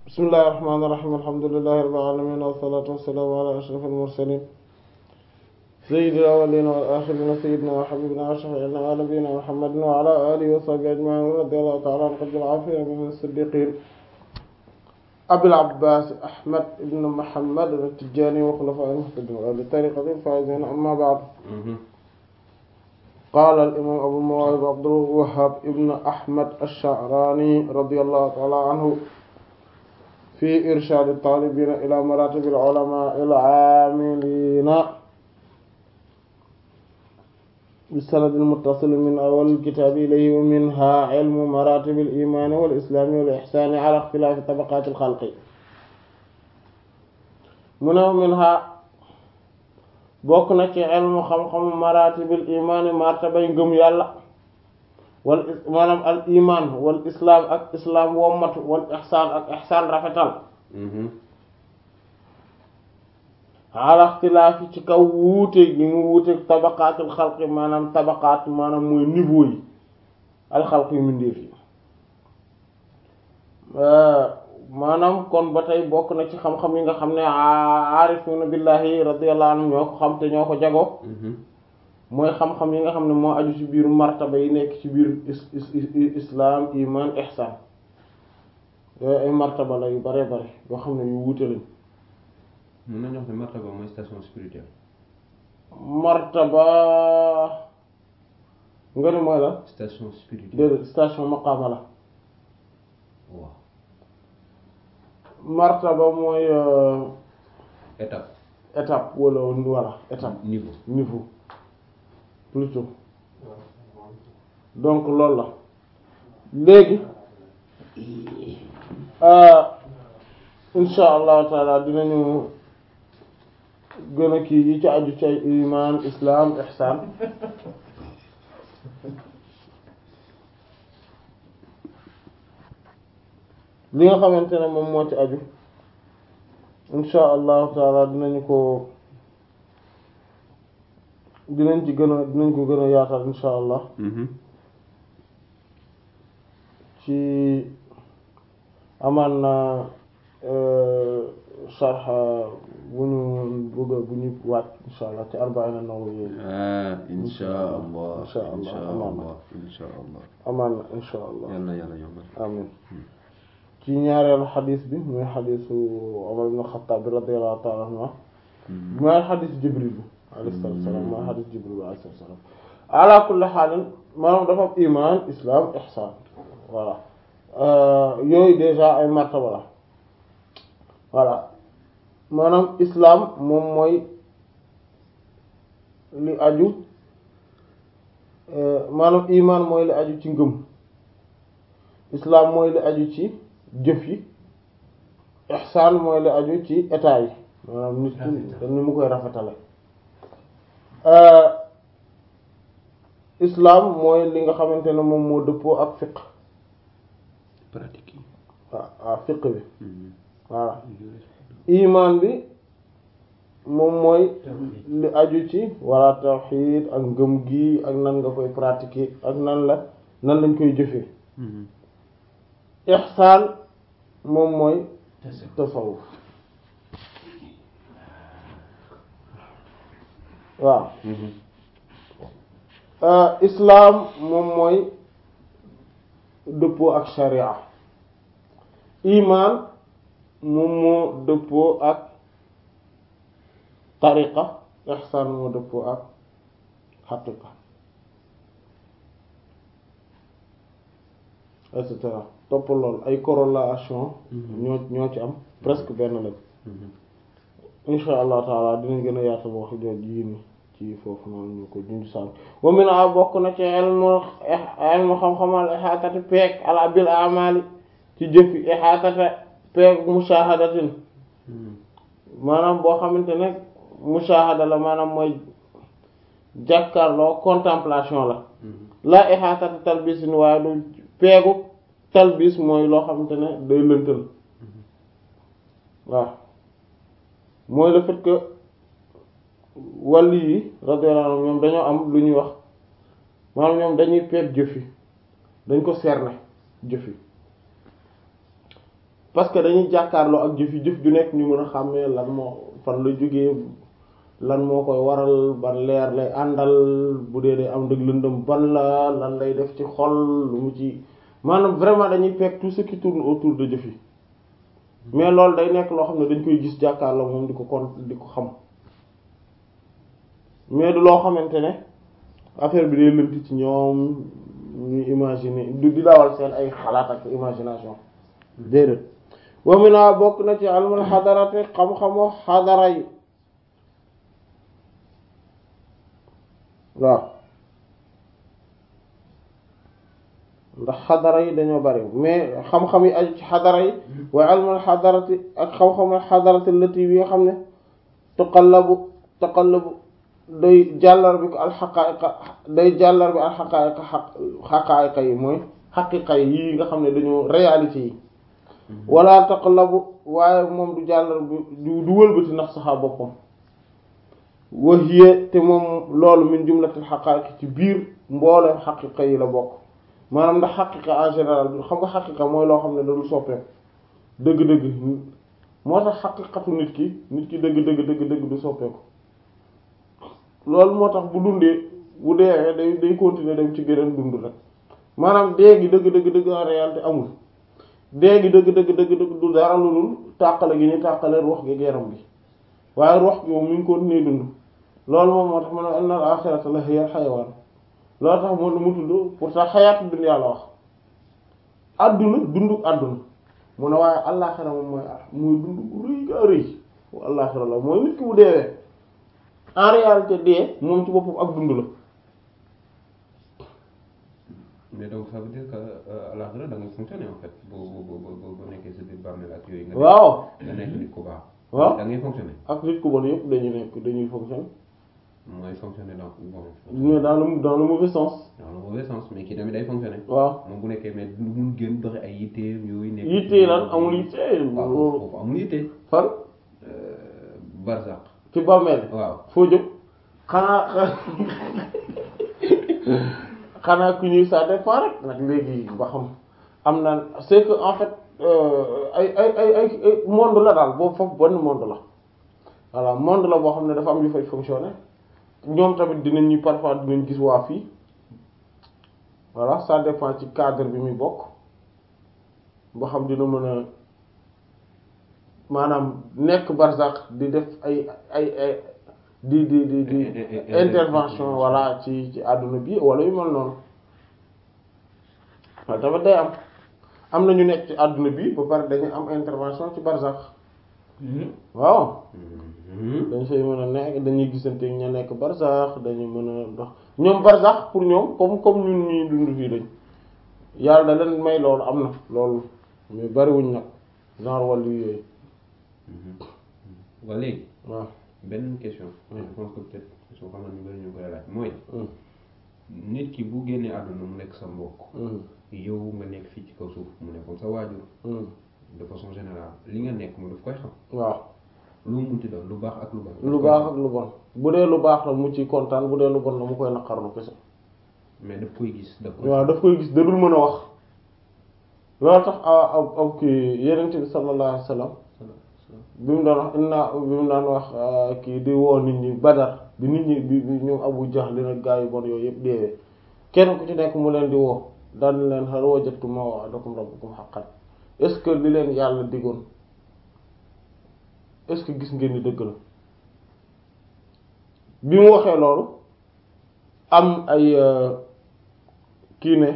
bismillahi irrahmani irrahim alhamdulillahi rabbil alamin wassalatu wassalamu ala ashrafil mursalin sayyidil awwalin wal akhirin sayyidina wa habibina wa shafi'ina wa nabiyina muhammadin wa ala alihi wa sahbihi ajma'in radiyallahu ta'ala an qutbil arifin min as-siddiqin abil abbas ahmad ibn muhammad at-tijani wa khulafa'il muhtadin wa li tariqatil faizin amma ba'd قال الإمام أبو المواهب عبد الوهاب ابن أحمد الشعراني رضي الله تعالى عنه في إرشاد الطالبين إلى مراتب العلماء العاملين بالسند المتصل من أول الكتاب إليه ومنها علم مراتب الإيمان والإسلام والإحسان على اختلاف طبقات الخلق من منها bokk na ci ilmu xam-xamu maratibil imaani martabay ngëm yàlla wal maanaam al iman wal islaam ak islaam wommatu wal ihsaan ak ihsaan rafetal ala ixtilaafi ci kaw wuute gi mu wuute tabaqaatul xalqi maanaam tabaqaat maanaam mooy niveau yi alxalq yu mindeef yi maanaam kon ba tey bokk na ci xam-xam yi nga xam ne aarifuna billahi radiyallahu anhum ñoo ko xam te ñoo ko jago mooy xam-xam yi nga xam ne moo aju ci biir martaba yi nekk ci biir islam iman ihsan yooyu ay martaba la yu bare bare yoo xam ne yu wuute lañ mën nañu wax ne martaba mooy station spirituelle martaba nga ne mooy la station spirituelle déedéet station maqaama la waaw martaba mooy étape étape wala wala étape niveau niveau plutôt donc loolu la léegi insha allahu taala dinañu gën a kii yi ci aju ci ay iman islam ihsan li nga xamante ne moom moo ci aju insha allahu taala dinañu ko dinañ ci gën a dinañ ko gën a yaatal insha allah ci amaan na sharh bu ñu bëgg bu ñu wàcc insha allah ci arba'ina nawawi ah insha allah insha allah insha amaan na allah insha allah amaan na insha allah yàlla yàlla yombal amin ci ñaareelu xadis bi muy xadisu Umar ibn Xattaab bi radiyallahu ta'ala anhu mooy xadis Jibril bi alayhi salaatu wa salaam mooy xadis Jibril bi alayhi salaatu wa salaam ala kulli xaalin maanaam dafa am iman islam ihsan voilà yooyu déjà ay martaba la voilà maanaam islam moom mooy li aju maanaam iman mooy li aju ci ngëm islam mooy li aju ci jëf yi ihsaan mooy li aju ci état yi maanaam nit ki ni mu koy rafetale islam mooy li nga xamante ne moom moo dëppoo ak fiq pratique yi waaw waaw fiq bi voilà iman bi moom mooy li aju ci walla tawxiid ak ngëm gi ak nan nga koy pratiquer ak nan la nan lañ koy jëfee ihsaan moom mooy tasawuf waaw islaam moom mooy dëppoo ak sharia iman moom moo dëppoo ak tariqa ihsaan moo dëppoo ak xaqiqa et cetera topp lool ay corrélation ñoo ñoo ci am presque benn lañ insha allah taala dinañ gën a yaatal wax jooj yii ni ci foofu noonu ñu ko junj sànn wa min a bokk na ci ilmu ilmu xam-xamal ihaatati peeg ala bil amali ci jëfi ihaatata peeg mushahadatin maanaam boo xamante ne mushahada la maanaam mooy jàkkaarloo contemplation la la ihaatata talbisin waaye du peegu talbis mooy loo xamante ne day lëntal waaw mooy le fait que wàll yi radiyallahu anhum ñoom dañoo am lu ñuy wax maanaam ñoom dañuy peeg jëf yi dañ ko cerner jëf yi parce que dañuy jàkkaarloo ak jëf yi jëf ju nekk ñu mën a xàmmee lan moo fan la jógee lan moo koy waral ban leer lay àndal bu dee dee am dëgg lëndëm ban la lan lay def ci xol lu mu ci maanaam vraiment dañuy fekk tout ce qui tourne autour de jëf yi mais loolu day nekk loo xam ne dañ koy gis jàkkaarloo moom di ko kon di ko xam mais du loo xamante ne affaire bi day lënt ci ñoom ñuy imaginer du di dawal seen ay xalaat ak imagination déedéet wa mina bokk na ci almul xadarate xam-xamu xadara yi waaw ndax xadara yi dañoo bari mais xam-xam yi aju ci xadara yi waaye almul xadarati ak xam-xamul xadarati lati bi nga xam ne tuqallabu tuqallabu day jàllar bi ko alxaqaayiqa day jàllar bi alxaqaayiqa xaq xaqaayiqa yi mooy xaqiqa yi nga xam ne dañoo réalité yi wala taqlabu waaye moom du jàllar bi du wëlbati nafsaha boppam wa hiya te moom loolu min jumlatil xaqaayiq ci biir mboolem xaqiqa yi la bokk maanaam ndax xaqiqa en général xam nga xaqiqa mooy loo xam ne dadul soppeeku dëgg-dëgg moo tax xaqiqatu nit ki nit ki dëgg-dëgg dëgg-dëgg du soppeeku loolu moo tax bu dundee bu deewee day day continuer dem ci geneen dund rek maanaam dee gi dëgg dëgg dëgg en réalité amul dee gi dëgg dëgg dëgg dëgg du dara lu dul tàqale gi ñu tàqale ruux gi yaram gi waaye ruux gi moom mi ngi continuer dund loolu moom moo tax ma ne anna al axirata la hiya al xayawaan loolu tax moo mu tudd pourtant xayaatu dunya la wax adduna dundu adduna mu ne waaye àllaaxira moom mooy mooy dund bu rëy gaa rëy àllaaxira la mooy nit ki bu deewee en réalité dee moom ci boppam ak dund la mais donc ça veut dire que à l'akhira da ngay fonctionner en fait boo boo boo boo nekkee sa biir bàmmeel ak yooyu. nga nekk waaw nga nekk nit ku baax. waaw da ngay fonctionner. ak nit ku bon yëpp dañuy nekk dañuy fonctionner mooy fonctionner dans bon. mais dans le dans le mauvais sens dans le mauvais sens mais kii tamit day fonctionner. waaw moom bu nekkee mais du mun génn doxe ay yitteem yooyu. nekk yittee lan amul yittee waaw foofu amul yitte. fan barzaq. ci bàmmeel waaw. foo jëm xanaa xanaa ku ñuy ça dépend rek nag léegi ba xam am na c'est que en fait ay ay ay ay monde la daal boobu foofu benn monde la voilà monde la boo xam ne dafa am yu fay fonctionner ñoom tamit dinañ ñu parfois dinañ gis waa fii voilà ça dépend ci cadre bi muy bokk boo xam dina mën a maanaam nekk barzak di def ay ay ay di di di di intervention voilà ci ci àdduna bi wala yu mel noonu waaye tamit day am am na ñu nekk ci àdduna bi ba pare dañu am intervention ci barzak waaw dañ fay mën a nekk dañuy gisante ña nekk barzak dañu mën a dox ñoom barzak pour ñoom comme comme ñun ñuy dund fii lañ yàlla da leen may loolu am na loolu mais bariwuñ nag genre wàllu yooyu waa léegi. waaw benn question. je pense que peut-être soo xam ne ñu bari ñu koy laaj mooy. nit ki bu génnee àdduna mu nekk sa mbokk. yow nga nekk fii ci kaw suuf mu nekkoon sa waajur. de façon générale li nga nekk mu daf koy xam. waaw lu mu munti doon lu baax ak lu bon. lu baax ak lu bon bu dee lu baax la mu ci kontaan bu dee lu bon la mu koy naqarlu kese mais daf koy gis daf koy. waaw daf koy gis da dul mën a wax loolu tax aw aw kii yenente bi sallallahu alayhi wasallam bi mu doon wax inna bi mu daan wax kii di woo nit ñi badar bi nit ñi bi bi ñoom Abu Jahl li nag gaa yu bon yooyu yëpp deewee kenn ku ci nekk mu leen di woo daan leen hal wajadtum ma wa'adakum rabbukum haqqan est-ce que li leen yàlla digoon est-ce que gis ngeen ni dëgg la bi mu waxee loolu am ay kii ne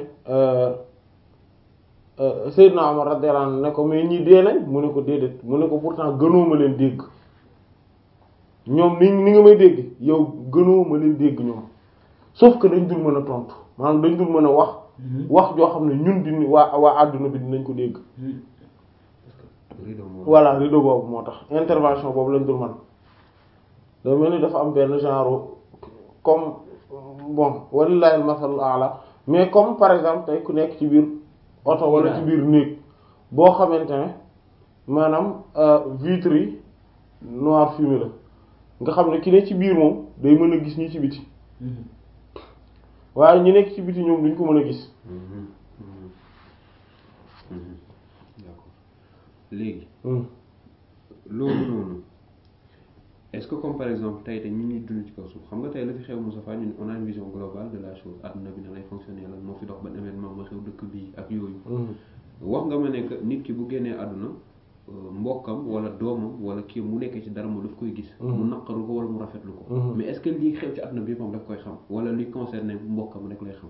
Seydina Omar radiyallahu anhu ne ko mais ñii dee nañ mu ne ko déedéet mu ne ko pourtant gënoo ma leen dégg ñoom ni ni nga may dégg yow gënoo ma leen dégg ñoom sauf que dañ dul mën a tontu maanaam dañ dul mën a wax wax joo xam ne ñun di waa waa àdduna bi dinañ ko dégg rideau moo. voilà rideau boobu moo tax intervention boobu lañ dul man da mel ni dafa am benn genre comme bon walillahi al-masalul a'la mais comme par exemple tey ku nekk ci biir oto wala ci biir néeg boo xamante ne maanaam vitre yi noir fumé la nga xam ne ki ne ci biir moom day mën a gis ñi ci biti waaye ñi nekk ci biti ñoom duñ ko mën a gis d'accord léegi Hmm. loolu noonu est-ce que comme par exemple tey te ñu ñuy dund ci kaw suuf xam nga tey la fi xew Moussa Fall ñun on a une vision globale de la chose adduna bi na lay fonctionner lan moo fi dox ban événement moo xew dëkk bii ak yooyu Hmm. wax nga ma ne que nit ki bu génnee àdduna euh, mbokkam wala doomam wala kii mu nekkee ci dara mu daf koy gis Mhm. mu naqaru ko wala mu rafetlu ko Mhm. mais est-ce que lii xew ci àdduna bi moom daf koy xam wala li concerné mbokkam rek lay xam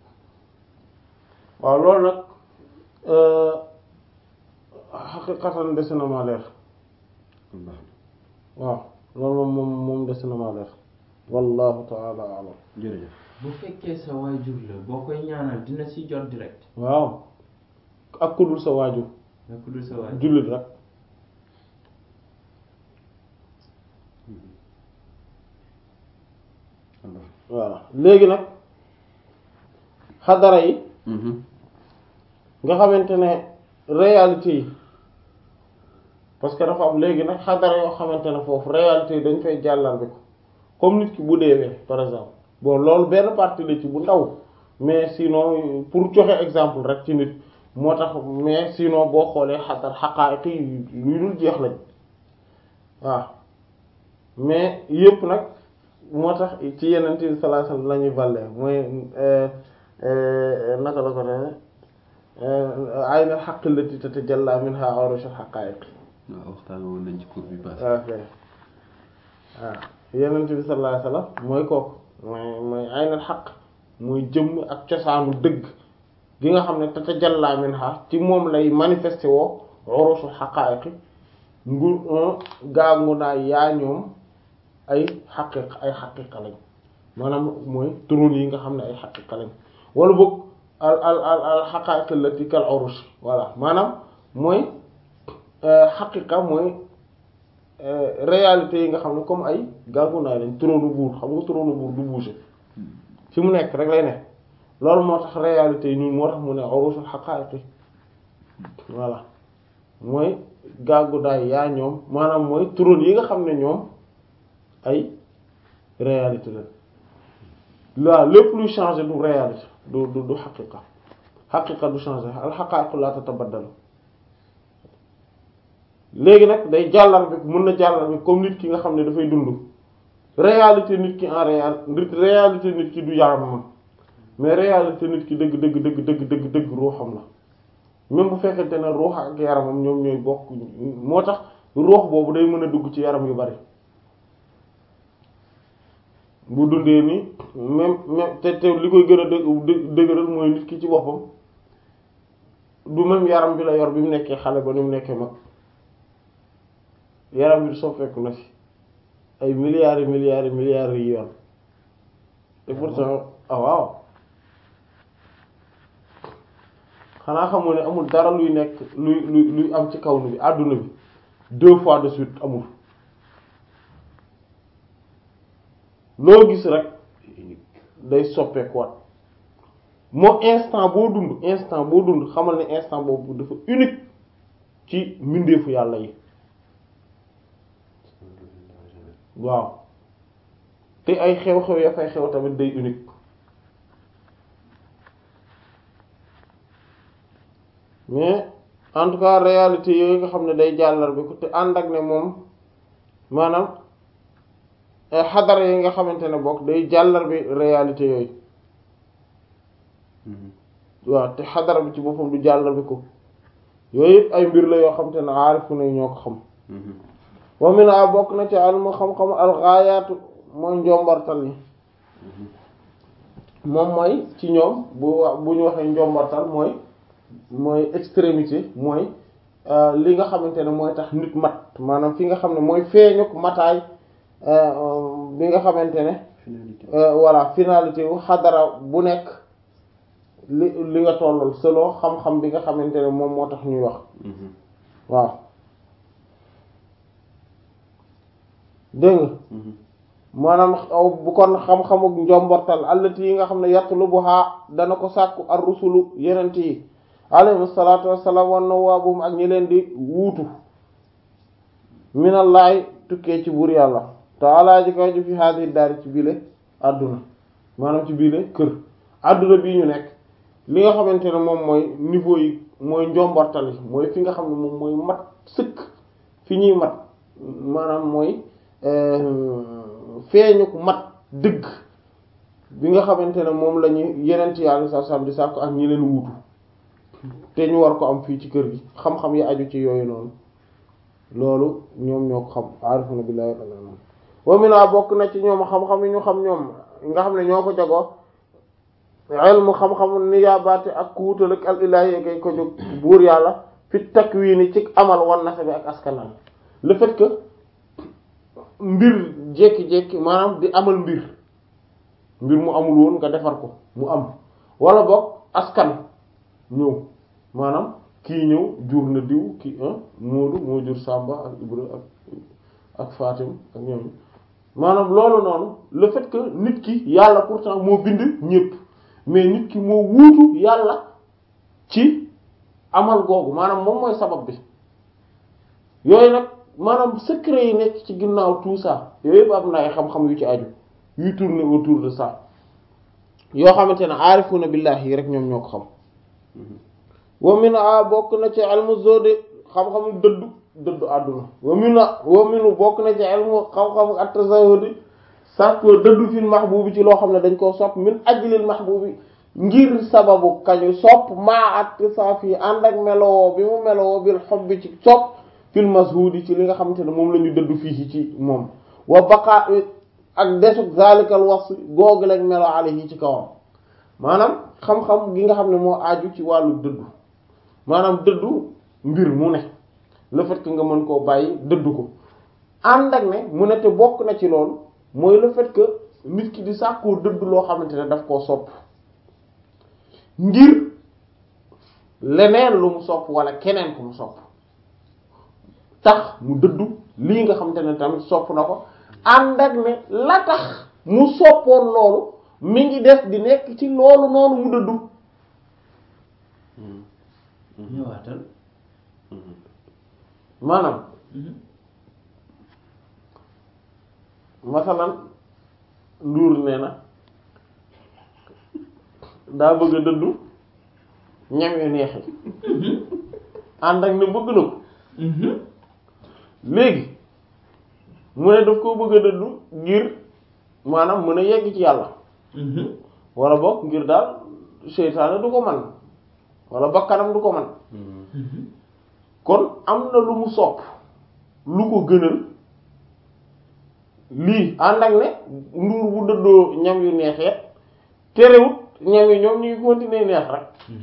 waaw loolu nag xaqiqatan des na ma leer kon baax na waaw loolu moom moom moom des na ma leer wallahu taala alam jërëjëf bu fekkee sa waajur la boo koy ñaanal dina ci jot direct waaw ak ku dul sa waajur nga ku dul sa waajur jullit rek kon baax voilà léegi nag xadara yi na nga xamante ne réalité yi parce que dafa am léegi nag xadara yoo xamante ne foofu réalité yi dañ fay jàllar bi ko comme nit ki bu deewee par exemple bon loolu benn partie la ci bu ndaw mais sinon pour joxe exemple rek ci nit moo tax mais sinon boo xoolee xadar xaqaayiq yi luy dul jeex lañ waaw mais yëpp nag moo tax ci yeneen bi sallallahu alayhi wasallam la ñuy valle mooy naka la ko defee ayna xaq allati tatajalla minha awrashul xaqaayiq waaw waxtaan woon nañ ci cours bi passé ok waaw yenent bi sallallahu alayhi wasallam mooy kooku mooy mooy aynal xaq mooy jëmm ak cosaanu dëgg gi nga xam ne tatajalla minha ci moom lay manifesté woo urushul xaqaayiqi ngur gaagu naa yaa ñoom ay xaqiq ay xaqiqa lañ maanaam mooy turon yi nga xam ne ay xaqiqa lañ wala boog al al al al xaqaayiq allati kal urush voilà maanaam mooy xaqiqa mooy réalité yi nga xam ne comme ay gàngunaay lañ trône buur xam nga trône buur du bouger fi mu nekk rek lay ne loolu moo tax réalité yi ñun moo tax mu ne urusul haqa'iqi voilà mooy gàngunaay yaa ñoom maanaam mooy trône yi nga xam ne ñoom ay réalité la waaw lépp luy changer du réalité du du du xaqiqa xaqiqa du changer al haqa'iqu la tatabaddalu léegi nag day jàllar bi mën na jàllar bi comme nit ki nga xam ne dafay dund réalité nit ki en réalité réalité nit ki du yaramam mais réalité nit ki dëgg dëgg dëgg dëgg dëgg dëgg ruuxam la même bu fekkente ne ruux ak yaramam ñoom ñooy bokk moo tax ruux boobu day mën a dugg ci yaram yu bari bu dundee ni même même te te li koy gën a dë dëgëral mooy nit ki ci boppam du même yaram bi la yor bi mu nekkee xale ba ni mu nekkee mag yaram bi soppeeku na ci ay milliards et milliards et milliards yi yoon te pourtant ah waaw xanaa xamoo ne amul dara luy nekk luy luy luy am ci kaw nu bi àdduna bi deux fois de suite amul loo gis rek day soppeekuwaat moo instant boo dund instant boo dund xamal ne instant boobu dafa unique ci mbindeefu yàlla yi waaw te ay xew-xew ya fay xew tamit day unique mais en tout cas réalité yooyu nga xam ne day jàllar bi ko te ànd ak ne moom maanaam xadara yi nga xamante ne bokk day jàllar bi réalité yooyu waaw te xadara bi ci boppam du jàllar bi ko yooyu yëpp ay mbir la yoo xamante ne aarifu na ñoo ko xam wa mina bokk na ci almu xam-xam alxaayaatu mooy njombartal yi moom mooy ci ñoom bu bu ñu waxee njombartal mooy mooy extrémité mooy li nga xamante ne mooy tax nit mat maanaam fi nga xam ne mooy feeñuk mataay bi nga xamante ne voilà finalité wu xadara bu nekk li li nga tollal selon xam-xam bi nga xamante ne moom moo tax ñuy wax waaw dégg nga maanaam bu kon xam-xamuk njombortal allati yi nga xam ne yatlubuha dana ko sàkku ar rusulu yenent yi alayhi salaatu wassalaam wan nawaabuhum ak ñi leen di wuutu minallahi tukkee ci buur yàlla taala ji koy ji fi haadi daari ci biile àdduna maanaam ci biile kër àdduna bii ñu nekk li nga xamante ne moom mooy niveau yi mooy njombortali mooy fi nga xam ne moom mooy mat sëkk fi ñuy mat maanaam mooy feeñu ko mat dëgg bi nga xamante ne moom la ñu yeneen ci yàlla sa sam di sàkku ak ñi leen wuutu te ñu war ko am fii ci kër gi xam-xam yi aju ci yooyu noonu loolu ñoom ñoo ko xam aarifuna billahi wa mina bokk na ci ñoom xam-xam yi ñu xam ñoom nga xam ne ñoo ko jagoo ilmu xam-xamu niyaabaate ak ku wutal ak al ilaahi kay ko jóg buur yàlla fi takwiini ci amal wan nasabi ak askanam le fait que mbir jékki-jékki maanaam di amal mbir mbir mu amul woon nga defar ko mu am wala boog askan ñëw maanaam kii ñëw jur na diw kii Moodu moo jur Samba ak Ibra ak ak Fatim ak ñoom maanaam loolu noonu le fait que nit ki yàlla pourtant moo bind ñépp mais nit ki moo wuutu yàlla ci amal googu maanaam moom mooy sabab bi yooyu nag maanaam secret yi nekk ci ginnaaw tout ça yooyu yëpp am na ay xam-xam yu ci aju yuy tourner autour de ça yoo xamante ne aarifuna billahi yi rek ñoom ñoo ko xam wa min a bokk na ci ilmu zodi xam-xamu dëddu dëddu àdduna wa min a wa minu bokk na ci ilmu xam-xamu at-tazahudi sàkkoo dëddu fil mahbubi ci loo xam ne dañ koo sopp min ajlil mahbubi ngir sababu kañu sopp maa at saaf yi ànd ak melowoo bi mu melowoo bil hubbi ci sopp fil mashudi ci li nga xamante ne moom la ñu dëddu fii ci moom wa baqa ak desug zalikal wasf googu lañ melo alayhi ci kawam maanaam xam-xam gi nga xam ne moo aaju ci wàllu dëddu maanaam dëddu mbir mu ne le fait que nga mën koo bàyyi dëddu ko ànd ak ne mu ne te bokk na ci loolu mooy le fait que nit ki di sàkkoo dëddu loo xamante ne daf koo sopp ngir leneen lu mu sopp wala keneen ku mu sopp tax mu dëddu lii nga xamante ne tamit sopp na ko ànd ak ne la tax mu soppoon loolu mi ngi def di nekk ci loolu noonu mu dëddu ñëwaatal maanaam masalan nduur nee na daa bëgg a dëddu ñam yu neex yi ànd ak ne bëgg na ko léegi mu ne daf koo bëgg a dëddu ngir maanaam mën a yegg ci yàlla wala boog ngir daal seytaane du ko man wala bakkanam du ko man kon am na lu mu sopp lu ko gënal lii ànd ak ne nduur bu dëddoo ñam yu neexee terewut ñam yi ñoom ñu ngi continuer neex rek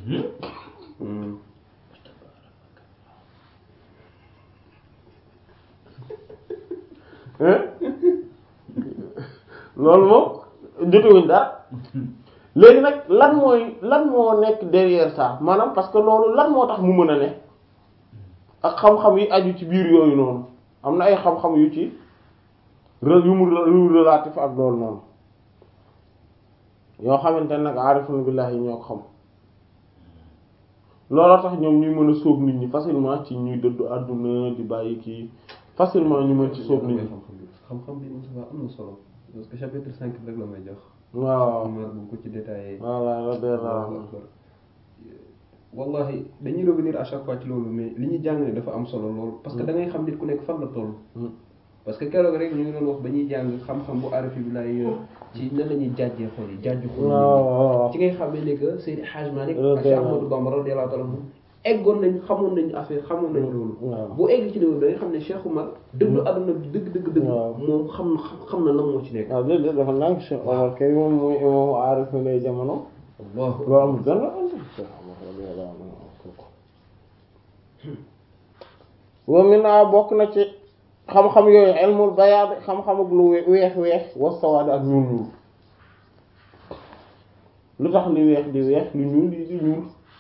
loolu moom jotewuñ dara léegi nag lan mooy lan moo nekk derrière ça maanaam parce que loolu lan moo tax mu mën a ne ak xam-xam yi aju ci biir yooyu noonu am na ay xam-xam yu ci yu mu yu relatif ak loolu noonu yoo xamante ne nag aarifuna billahi ñoo ko xam looloo tax ñoom ñuy mën a sóob nit ñi facilement ci ñuy dëddu àdduna di bàyyi kii facilement ñu mën ci sóob nit ñi xam-xam bi Moussa am na solo parce que chapitre cinq rek la may jox waaw Omar bu ko ci détaillé voilà radiyallahu wallahi dañuy revenir à chaque fois ci loolu mais li ñuy jàng dafa am solo loolu parce que da ngay xam nit ku nekk fan la toll parce que keroog rek ñu ngi doon wax ba ñuy jàng xam-xam bu arafi bi lay ci nan la ñuy jàjjee xol yi jàjju xol waaw ci ngay xamee ne que Seydi Hadj Malick ak Cheikh Ahmadou Bamba radiyallahu ta'ala anhu eggoon nañ xamoon nañ affaire xamoon nañ loolu waaw bu egg ci loolu da nga xam ne Cheikh Oumar dëgg àdduna bi dëgg dëgg dëgg waaw. moom xam na xam na lan moo ci nekk waaw déedéet dafa nang Cheikh Omar kay moom mooy imam aarif na lay jamono allahu loolu amul benn ànd Cheikh Omar radiyallahu anhu wa mina bokk na ci xam-xam yooyu ilmul bayaad xam-xam ak lu we- weex weex wa sawaad ak ñuul ñuul lu tax li weex di weex lu ñuul di di ñuul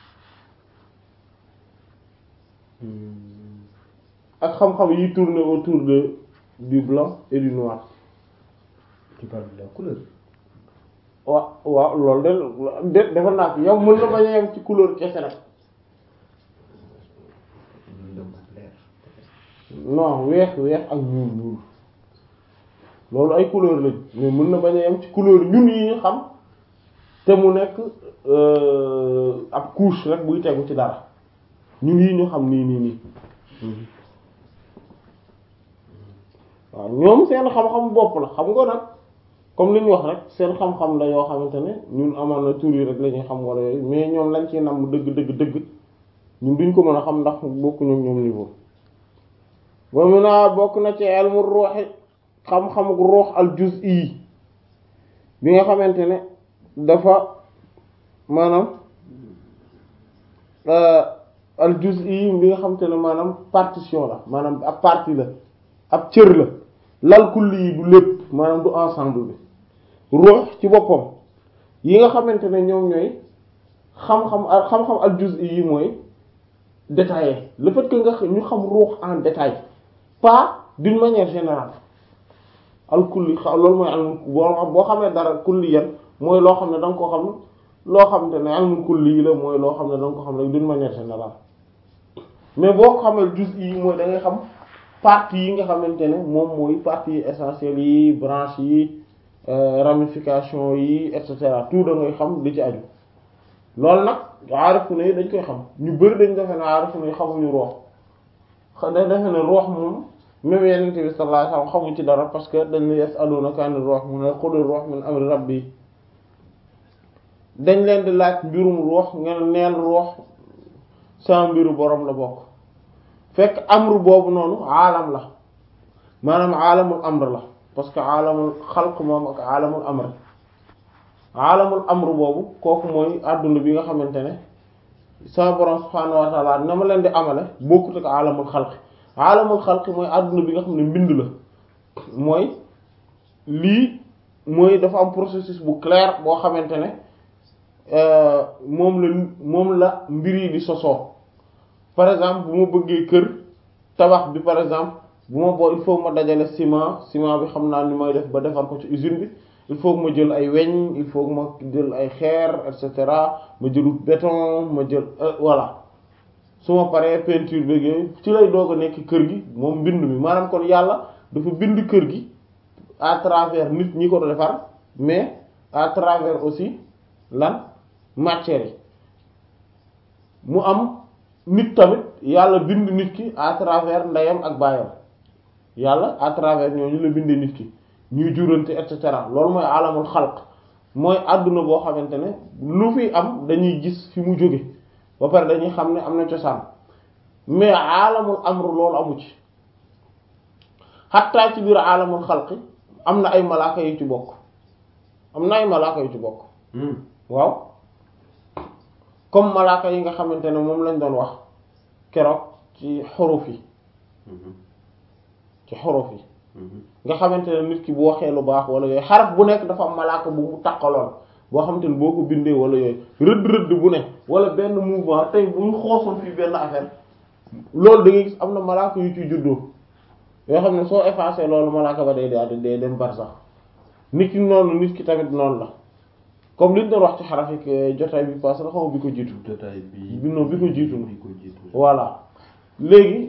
ak xam-xam yi tourner autour de du blanc et du noir tu parles de la couleur waaw waaw loolu de de dafa naat yow mën na bañ a yem ci couleur kese rek lëndëm ak leer non weex weex ak ñuul ñuul loolu ay couleur lañ mais mën na bañ a yem ci couleur ñun yi ñu xam te mu nekk euh, ab couche rek buy tegu ci dara ñun yi ñu xam nii nii nii waaw ñoom seen xam-xam bopp la xam nga nag comme li ñu wax rek seen xam-xam la yoo xamante ne ñun amoon na tur yi rek la ñuy xam wala yooyu mais ñoom lañ ci nam dëgg dëgg dëgg ñun duñ ko mën a xam ndax bokku ñoom ñoom niveau ba mu naa bokk na ci ilmu ruuxi xam-xam ruux al juz'i bi nga xamante ne dafa maanaam al juz'i bi nga xamante ne maanaam partition la maanaam ab partie la ab cër la lal kulli yi du lépp maanaam du ensemble bi ruux ci boppam yi nga xamante ne ñoom ñooy xam-xam al xam-xam al juz'i yi mooy détaillé le fait que nga ñu xam ruux en détail pas d'une manière générale al kulli xa loolu mooy almul boo boo xamee dara kulli yan mooy loo xam ne da nga ko xam loo xam te ne almul kulli yi la mooy loo xam ne da nga ko xam ne d'une manière générale mais boo ko xamee juz'i yi mooy da ngay xam parties yi nga xamante ne moom mooy parties essentielles yi branches yi ramification yi et cetera tout da ngay xam li ci aju loolu nag aarifu ne dañ koy xam ñu bari dañ defe ne aarifu ne xamuñu roox dañ defe ne roox moom même yenente bi sallallahu alayhi wasallam xamuñ ci dara parce que dañ ne yasalunaka ani roox mu ne qul roox min amri rabbi dañ leen di laaj mbirum roox ngeen neel roox sa mbiru borom la bokk fekk amru boobu noonu aalam la maanaam aalamul amr la parce que aalamul xalq moom ak aalamul amr aalamul amru boobu kooku mooy àdduna bi nga xamante ne sa borom subhaanahu wa ta'ala na ma leen di amale bokkut ak aalamul xalq aalamul xalq mooy àdduna bi nga xam ne mbind la mooy lii mooy dafa am processus bu clair boo xamante ne moom la moom la mbir yi di sosoo par exemple bu ma bëggee kër tabax bi par exemple bu ma boo il faut ma dajale ciment ciment bi xam naa ni may def ba defar ko ci usine bi il faut que ma jël ay weñ il faut que ma jël ay xeer et cetera ma jëlut béton ma jël voilà su ma paree peinture beeg yooyu ci lay doog a nekk kër gi moom mbind mi maanaam kon yàlla dafa bind kër gi à travers nit ñi ko defar mais à travers aussi lan matière yi mu am nit tamit yàlla bind nit ki à travers ndeyam ak baayam yàlla à travers ñooñu la bindee nit ki ñuy jurante et cetera loolu mooy alamul xalq mooy àdduna boo xamante ne lu fi am dañuy gis fi mu jóge ba pare dañuy xam ne am na cosaan mais alamul amru loolu amu ci xattaa ci biir alamul xalqi am na ay malaaka yu ci bokk am na ay malaaka yu ci bokk waaw comme malaaka yi nga xamante ne moom lañ doon wax keroog ci xuruf yi ci xuruf yi nga xamante ne nit ki bu waxee lu baax wala yooyu xaraf bu nekk dafa am malaaka bu mu takkaloon boo xamante ne boo ko bindee wala yooyu rëdd rëdd bu ne wala benn mouvement tey bu ñu xoosoon fii benn affaire loolu da ngay gis am na malaaka yu ciy juddoo yoo xam ne soo effacé loolu malaaka ba day day day dem barsax nit ki noonu nit ki tamit noonu la comme li ñu doon wax ci xaraf yi jotaay bi passé la xaw bi ko jiitu. jotaay bi bi non bi ko jiitu bi ko jiitu. voilà léegi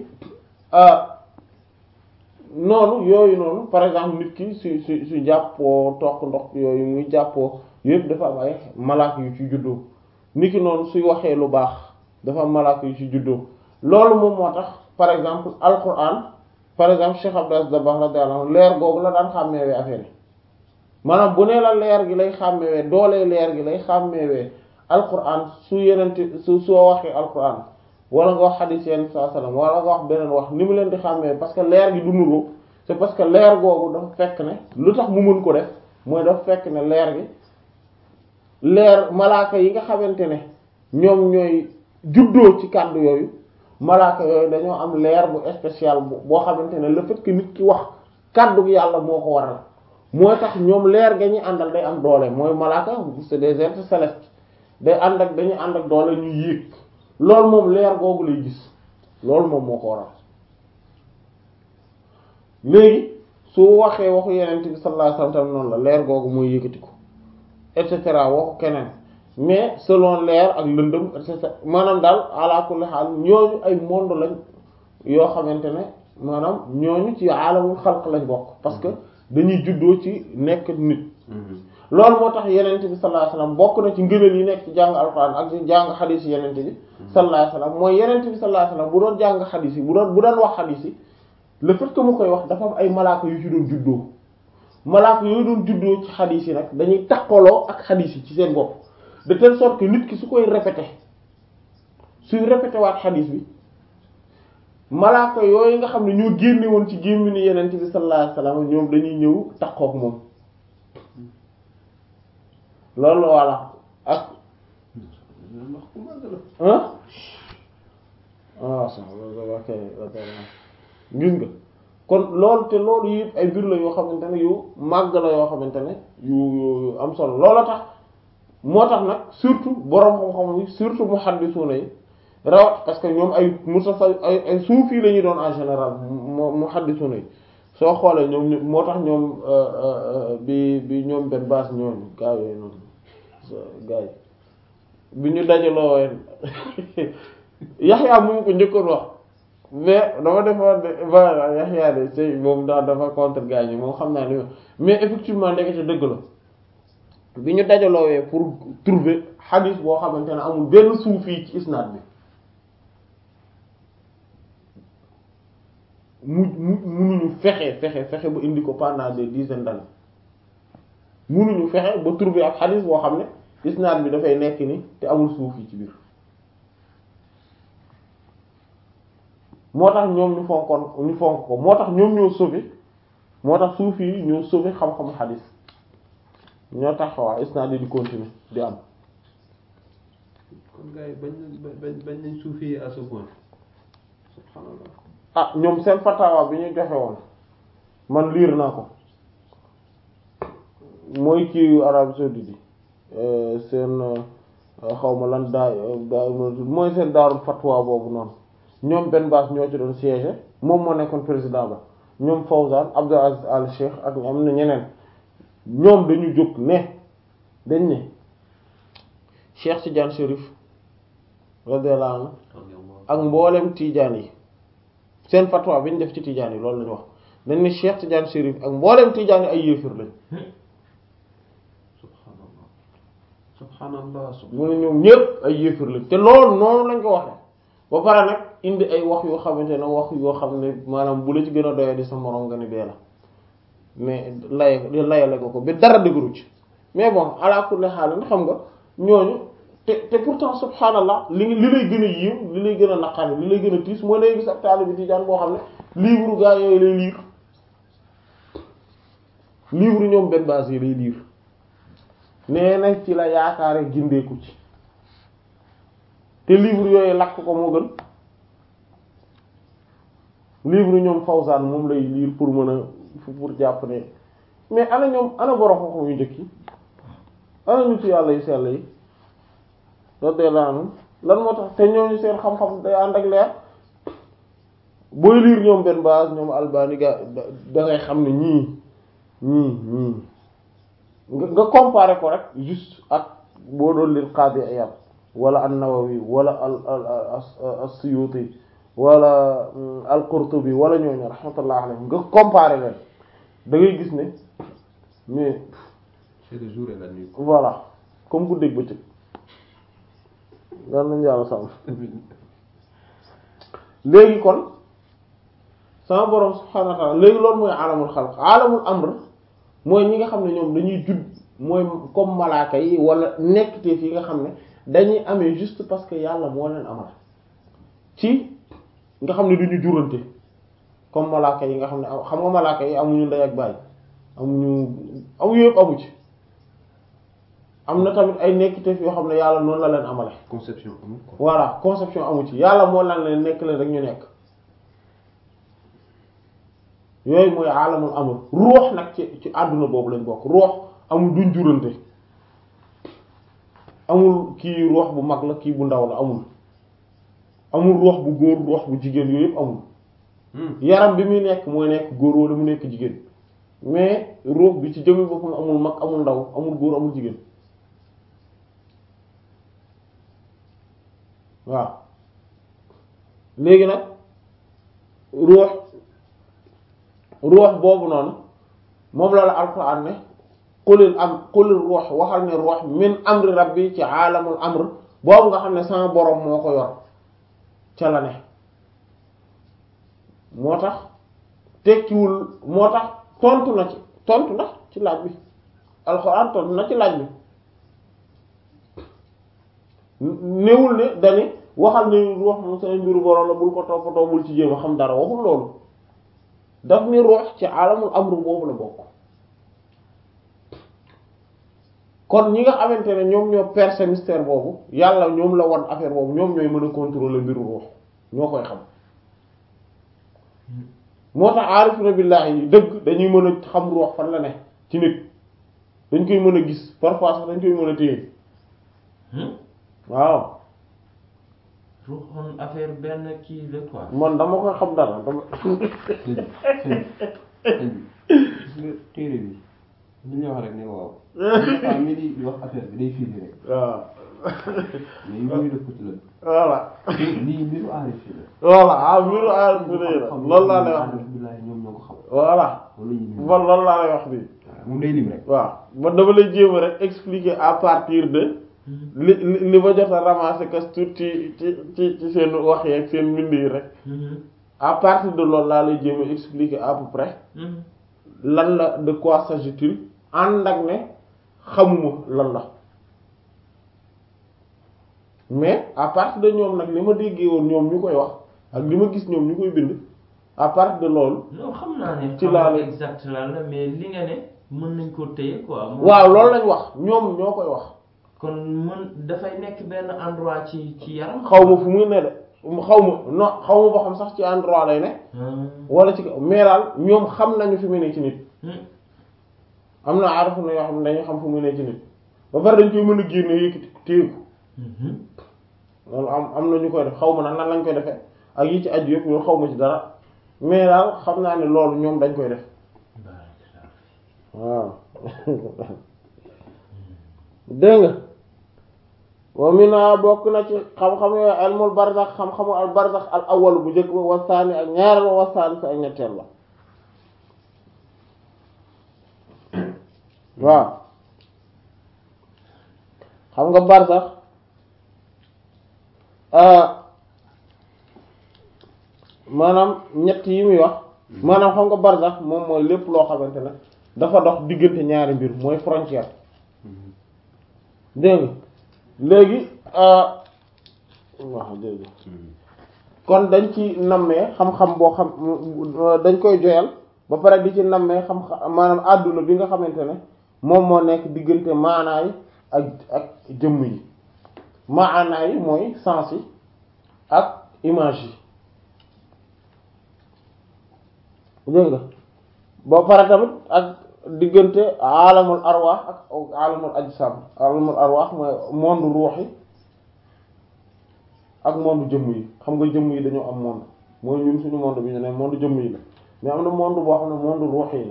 noonu yooyu noonu par exemple nit ki su su su jàppoo toq ndox yooyu muy jàppoo yëpp dafa am ay malaaka yu ci juddoo nit ki noonu suy waxee lu baax dafa am malaaka yu ci juddoo loolu moom moo tax par exemple alquran par exemple Cheikh Abdou Aziz Dabakh radiyallahu anhu leer googu la daan xàmmeewee affaire yi maanaam bu nee la leer gi lay xàmmewee doolee leer gi lay xàmmewee alquran su yenente su soo waxee alquran wala nga wax xadiis yenn saa sallam wala nga wax beneen wax ni mu leen di xàmmee parce que leer gi du nuroo c'est parce que leer googu dafa fekk ne lu tax mu mën ko def mooy dafa fekk ne leer gi leer malaaka yi nga xamante ne ñoom ñooy juddoo ci kàddu yooyu malaaka yooyu dañoo am leer bu spécial boo xamante ne le fait que nit ki wax kàddu yàlla moo ko waral mooy tax ñoom leer ga ñuy àndal day am doole mooy malaaka c'est des êtres célestes day ànd ak dañuy ànd ak doole ñu yéeg loolu moom leer googu lay gis loolu moom moo ko waral léegi su waxee waxu yeneen bi sallallahu alayhi wasallam noonu la leer googu mooy yëkkati ko et cetera waxu keneen mais selon leer ak lëndëm et cetera maanaam daal ala kulli xaal ñooñu ay monde lañ yoo xamante ne maanaam ñooñu ci alamul xalq lañ bokk parce que dañuy juddoo ci nekk nit loolu moo tax yenente bi sallallahu alayhi wasallam bokk na ci ngëneel yi nekk ci jàng alquran ak ci jàng xadiis yi yenente bi sallallahu alayhi wasallam mooy yenente bi sallallahu alayhi wasallam bu doon jàng xadiis yi bu doon bu doon wax xadiis yi le fait que mu koy wax dafa am ay malaaka yu ci doon juddoo malaaka yooyu doon juddoo ci xadiis yi nag dañuy takkaloo ak xadiis yi ci seen bopp de telle sorte que nit ki su koy répété suy répété waat xadiis bi malaaka yooyu nga xam ne ñoo génne woon ci gémminu yenente bi sallallahu alayhi wasallam ñoom dañuy ñëw takkook moom loolu voilà ak ah ah sax ok gis nga kon loolu te loolu yëpp ay mbir la yoo xamante ne yu màgg la yoo xamante ne yu yu am solo loola tax moo tax nag surtout boroom xam-xam yi surtout muhaddisuna yi rawat parce que ñoom ay musafa ay ay suufi la ñu doon en général muhaddisuna yi soo xoolee ñoom moo tax ñoom bi bi ñoom benn base ñoom gaa yooyu noonu gaa yi bi ñu dajaloo Yaxya mu ko njëkkoon wax mais dama defoon de voilà Yaxya de c'est moom daal dafa contre gaa yi moom xam naa ni mais effectivement ndekete dëgg la bi ñu dajaloowee pour trouver hadith boo xamante ne amul benn suufi ci isnaad bi mu mu munuñu fexe fexe fexe ba indi ko pendant des dizaines d'années munuñu fexe ba trouver ak hadith boo xam ne isnaad bi dafay nekk ni te amul suufi ci biir moo tax ñoom ñu fonkoon ñu fonk ko moo tax ñoom ñoo sauvé moo tax suufi yi ñoo sauvé xam-xamu hadith ñoo tax waa isnaad yi di continuer di am kon gars yi bañ bañ bañ nañ suufi à ce point subhanallah ah ñoom seen fatawa bi ñu joxe woon man liir naa ko mooy kii Arabie saoudite yi seen xawma lan daa daa mooy seen daarul fatwa boobu noonu ñoom benn baas ñoo ci doon siège moom moo nekkoon président ba ñoom Fawzan Abdul Aziz Al Cheikh ak am na ñeneen ñoom dañu jóg ne dañ ne Cheikh Tidiane Chérif radiyallahu anhu ak mboolem Tidiane yi seen fatwa bi ñu def ci Tidiane yi loolu lañu wax dañ ne Cheikh Tidiane Chérif ak mboolem Tidiane yi ay yéefir lañ subhanallah subhanallah mu ne ñoom ñépp ay yéefir lañ te loolu noonu lañ ko waxee ba pare nag indi ay wax yoo xamante ne wax yoo xam ne maanaam bu la ci gën a doyee di sa morom nga ni bee la mais lay layale ko ko ba dara dëgëru ci mais bon ala kulli haal xam nga ñooñu te te pourtant subhanallah li li lay gën a yiw li lay gën a naqari li lay gën a tiis mooy lay gis ab taalibe tijaan boo xam ne livre gaa yooyu lay lire livre ñoom benn base yi lay lire nee na ci la yaakaare gindeeku ci te livre yooyu lakk ko moo gën livre ñoom Fawzan moom lay lire pour mën a pour jàpp ne mais ana ñoom ana borom xam-xam yu njëkk yi ana ñu ci yàlla yu sell yi radiyallahu anhum lan moo tax te ñooñu seen xam-xam day ànd ak leer booy lire ñoom benn base ñoom Albani ga da ngay xam ne ñii ñii ñii nga nga comparer ko rek juste ak boo doon lire Qadi Iyad wala an-Nawawi wala al al as-Suyuti wala al-Qurtubi wala ñooñu rahmatullah alayhim nga comparer leen da ngay gis ne mais c'est le jour et la nuit voilà comme guddeeg bëccëg daan nañu yàlla sàmm léegi kon sama borom subhaanahu wa ta'ala léegi loolu mooy alamul xalq alamul amr mooy ñi nga xam ne ñoom dañuy judd mooy comme malaaka yi wala nekkteef yi nga xam ne dañuy amee juste parce que yàlla moo leen amal ci nga xam ne duñu jurante comme malaaka yi nga xam ne xam nga malaaka yi amuñu ndey ak baay amuñu amuñu yëpp amu ci am na tamit ay nekkiteef yoo xam ne yàlla noonu la leen amale conception amul quoi voilà conception amu ci yàlla moo lan leen nekk leen rek ñu nekk yooyu mooy alamul amul ruux nag ci ci àdduna boobu lañ bokk ruux amul duñ jurante amul kii ruux bu mag la kii bu ndaw la amul amul ruux bu góor ruux bu jigéen yooyu yëpp amul yaram bi muy nekk mooy nekk góor wala mu nekk jigéen mais ruux bi ci jëmmi boppam amul mag amul ndaw amul góor amul jigéen waaw léegi nag ruux ruux boobu noonu moom la la alxuraan ne qulil am qulil ruux waxal ne ruux min amri rabbi ci aalamul amr boobu nga xam ne sama borom moo ko yor ca la ne moo tax tekkiwul moo tax tontu na ci tontu na ci laaj bi alxuraan tontu na ci laaj bi néewul ne dani waxal ne ruux moom say mbiru borom la bul ko toppatoo bul ci jéem a xam dara waxul loolu daf ni ruux ci alamul amru boobu la bokk kon ñi nga xamante ne ñoom ñoo percer mystère boobu yàlla ñoom la wan affaire boobu ñoom ñooy mën a contrôler mbiru ruux ñoo koy xam moo tax aarifuna billahi yi dëgg dañuy mën a xam ruux fan la ne ci nit dañ koy mën a gis parfois sax dañ koy mën a téye waaw ruuxoon affaire benn kii la quoi. man dama koy xam dara dama téere bi li ñu wax rek ne waaw waaw mi di wax affaire bi day firi rek waaw mais yooyu def ko ci la voilà lii mbiru aarif yi la voilà ah mbiru aarifuna yi la loolu laa lay wax aarif billahi ñoom ñoo ko xam voilà loolu la ñuy man loolu laa lay wax nii moom day lim rek waaw man dama lay jéem a rek expliquer à partir de li li li ma jot a ramasser kas tuut ci ci ci ci seen wax yi ak seen mbind yi rek à partir de loolu laa lay jéem a expliquer à peu près lan la de quoi s'agit-il ànd ak ne xamuma lan la mais à partir de ñoom nag li ma déggee woon ñoom ñu koy wax ak li ma gis ñoom ñu koy bind à partir de loolu non xam naa ne. Ci xam laa nga la- exact lan la mais li nga ne mën nañ koo téye quoi. moom- waaw loolu lañ wax ñoom ñoo koy wax kon mën dafay nekk benn endroit ci ci yaram. xaw ma fu muy ne de xaw ma non xaw ma ba xam sax ci endroit lay ne wala ci kaw mais daal ñoom xam nañu fi mu ne ci nit am na aarafu na yoo xam ne dañu xam fu mu ne ci nit ba pare dañ koy mën a génne yëkkati téye ko loolu am am na ñu koy def xaw ma nag nan lañ koy defee ak yi ci aju yëpp loolu xaw ma ci dara mais daal xam naa ne loolu ñoom dañ koy def waaw dégg nga wa mina bokk na ci xam-xam yooyu ilmul barzax xam-xamu al barzax al awwal bu njëkk ba wasaani ak ñaareel ba wasaani sa ak ñetteel ba waaw xam nga barzax maanaam ñett yi muy wax maanaam xam nga barzax moom mooy lépp loo xamante ne dafa dox diggante ñaari mbir mooy frontière dégg nga léegi waaw jërëjëf kon dañ ci nammee xam-xam boo xam dañ koy joyal ba pare di ci nammee xam maanaam àdduna bi nga xamante ne moom moo nekk diggante maanaay ak ak jëmm yi maanaay yi mooy sens yi ak image yi dégg nga ba pare tamit ak diggante alamul arwaax ak alamul ajsam alamul arwaax mooy monde ruux yi ak monde jëmm yi xam nga jëmm yi dañoo am monde mooy ñun suñu monde bi ñu ne monde jëmm yi la mais am na monde boo xam ne monde ruux yi la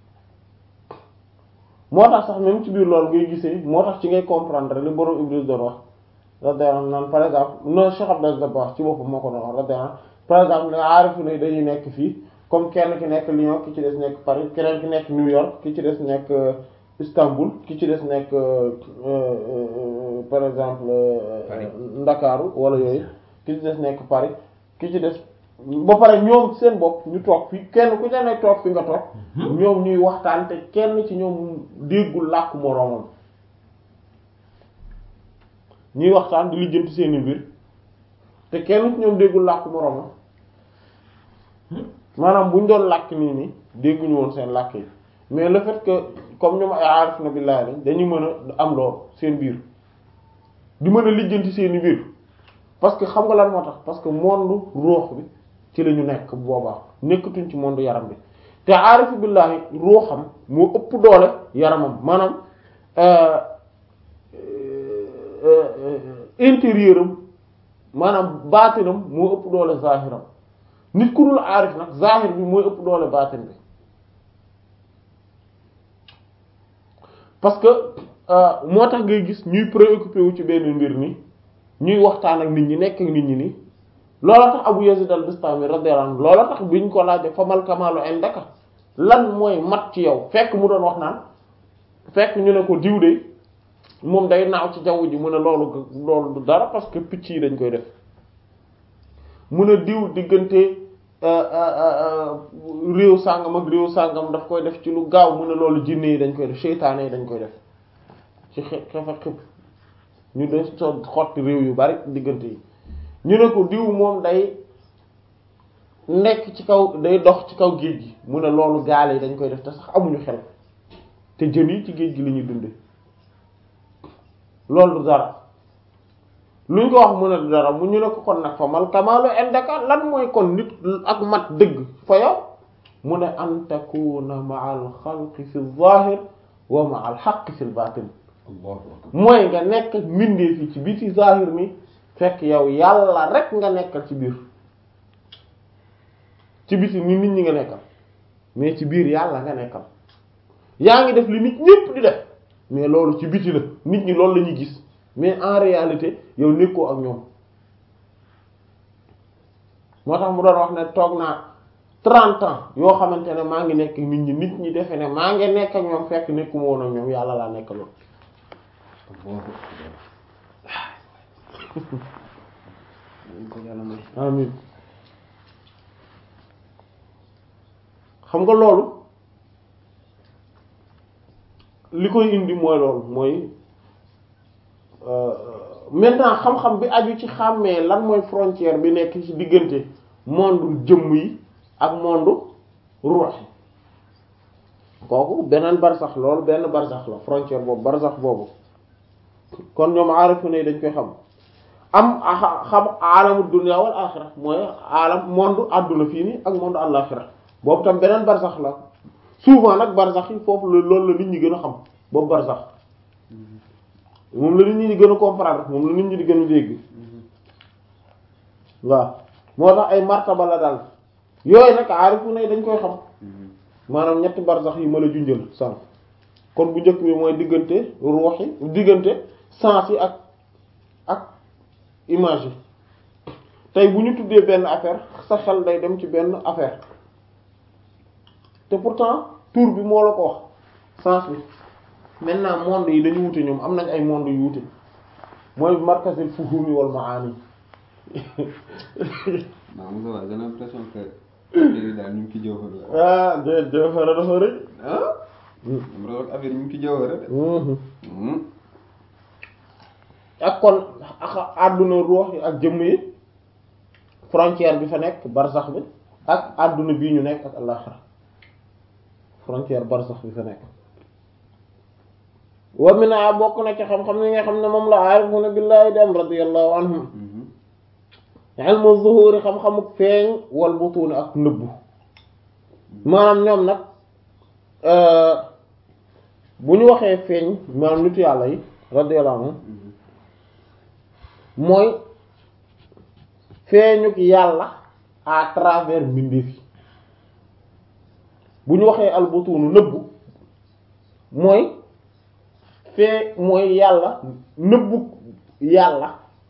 moo tax sax même ci biir loolu ngay gisee moo tax ci ngay comprendre li borom Iblis doon wax radiyallahu anhu naan par exemple non Cheikh Abdel Dabakh ci boppam moo ko doon wax radiyallahu anhu par exemple ne aarifu ne dañuy nekk fii comme kenn ki nekk Lyon ki ci des nekk Paris keneen ki nekk New York ki ci des nekk Istanbul ki ci des nekk par exemple Ndakaaru wala yooyu ki ci des nekk Paris ki ci des ba pare ñoom seen bopp ñu toog fi kenn ku ca nekk toog fi nga toog ñoom ñuy waxtaan te kenn ci ñoom déggul làkk moroomam ñuy waxtaan di lijjanti seeni mbir te kenn ci ñoom déggul làkk moroomam maanaam bu ñu doon làkk nii nii dégguñu woon seen làkk yi mais le fait que comme ñoom ay aarif na billaahi lañ dañuy mën a am lool seen biir di mën a lijjanti seeni mbir parce que xam nga lan moo tax parce que monde ruux bi ci la ñu nekk boobaa nekkatuñ ci monde yaram bi te aarifu billaahi ruuxam moo ëpp doole yaramam maanaam intérieur am maanaam baatinam moo ëpp doole zahiram nit ku dul aarif nag zahir bi mooy ëpp doole baatin bi parce que moo tax ngay gis ñuy préoccupé wu ci benn mbir ni ñuy waxtaan ak nit ñi nekk ak nit ñi ni loola tax Abu Yazid al-Bistami radiyallahu anhu loola tax biñ ko laajee famal kamalu indaka lan mooy mat ci yow fekk mu doon wax naan fekk ñu ne ko diw de moom day naaw ci jaww ji mu ne loolu loolu du dara parce que picc yi dañ koy def mu ne diw diggante réew sàngam ak réew sàngam daf koy def ci lu gaaw mu ne loolu jinne yi dañ koy def seytaane yi dañ koy def ci xe xef ak xëpp ñu de so xotti réew yu bari diggante yi ñu ne ko diw moom day nekk ci kaw day dox ci kaw géej gi mu ne loolu gaale yi dañ koy def te sax amuñu xel te jën yi ci géej gi la ñuy dunde loolu du dara luñ ko wax mu ne du dara mu ñu ne ko kon nag fa mal kamaalu indaka lan mooy kon nit ak mat dëgg fa yow mu ne an takuna ma'a al xalqi fi zahir wa ma'a al haqqi fi batin allahu akbar mooy nga nekk mbindee fi ci biti zahir mi fekk yow yàlla rek nga nekkal ci biir ci biti ni nit ñi nga nekkal mais ci biir yàlla nga nekkal yaa ngi def li nit ñépp di def mais loolu ci biti la nit ñi loolu la ñuy gis mais en réalité yow nekkoo ak ñoom moo tax mu doon wax ne toog naa trente ans yoo xamante ne maa ngi nekk nit ñi nit ñi defe ne maa ngi nekk ak ñoom fekk nekkuma woon ak ñoom yàlla laa nekkaloon allahu akbar dañ ko yàlla may amin xam nga loolu li koy indi mooy loolu mooy maintenant xam-xam bi aju ci xàmmee lan mooy frontière bi nekk ci diggante monde jëmm yi ak monde ruux yi kooku beneen barsax loolu benn barsax la frontière boobu barsax boobu kon ñoom aarifu ne dañ koy xam am a xam aalamu dunya wal axira mooy aalam monde àdduna fii nii ak monde àllaxira boobu tam beneen barsax la souvent nag barsax yi foofu la loolu la nit ñi gën a xam boobu barsax moom la nit ñi di gën a comprendre moom la nit ñi di gën a dégg waaw moo tax ay martaba la daal yooyu nag aarifu ne dañ koy xam maanaam ñetti barsax yi ma la junjal sànq kon bu njëkk bi mooy diggante ruux yi diggante sens yi ak ak image yi tey bu ñu tuddee benn affaire sa xel day dem ci benn affaire te pourtant tour bi moo la ko wax sens bi maintenant monde yi dañu wute ñoom am nañ ay monde yu wute mooy markazil fuhumi wal maani maa Moussa waaye gën a impression que affaire yi daal ñu ngi ci jawhar la ah de jawhara dafa rëy ah mu rek affaire yi ñu ngi ci jawhara de ak kon ak àdduna ruux yi ak jëmm yi frontière bi fa nekk barsax bi ak àdduna bii ñu nekk ak àllaxira frontière barsax bi fa nekk wa mina bokk na ci xam-xam yi nga xam ne moom la aarifuna billahi dem radiyallahu anhum ilmu zuhuri xam-xamu feeñ wal butuuni ak nëbbu maanaam ñoom nag bu ñu waxee feeñ maanaam nitu yàlla yi radiyallahu anhum mooy feeñuk yàlla à travers mbindeef yi bu ñu waxee albutunu nëbbu mooy fee mooy yàlla nëbbu yàlla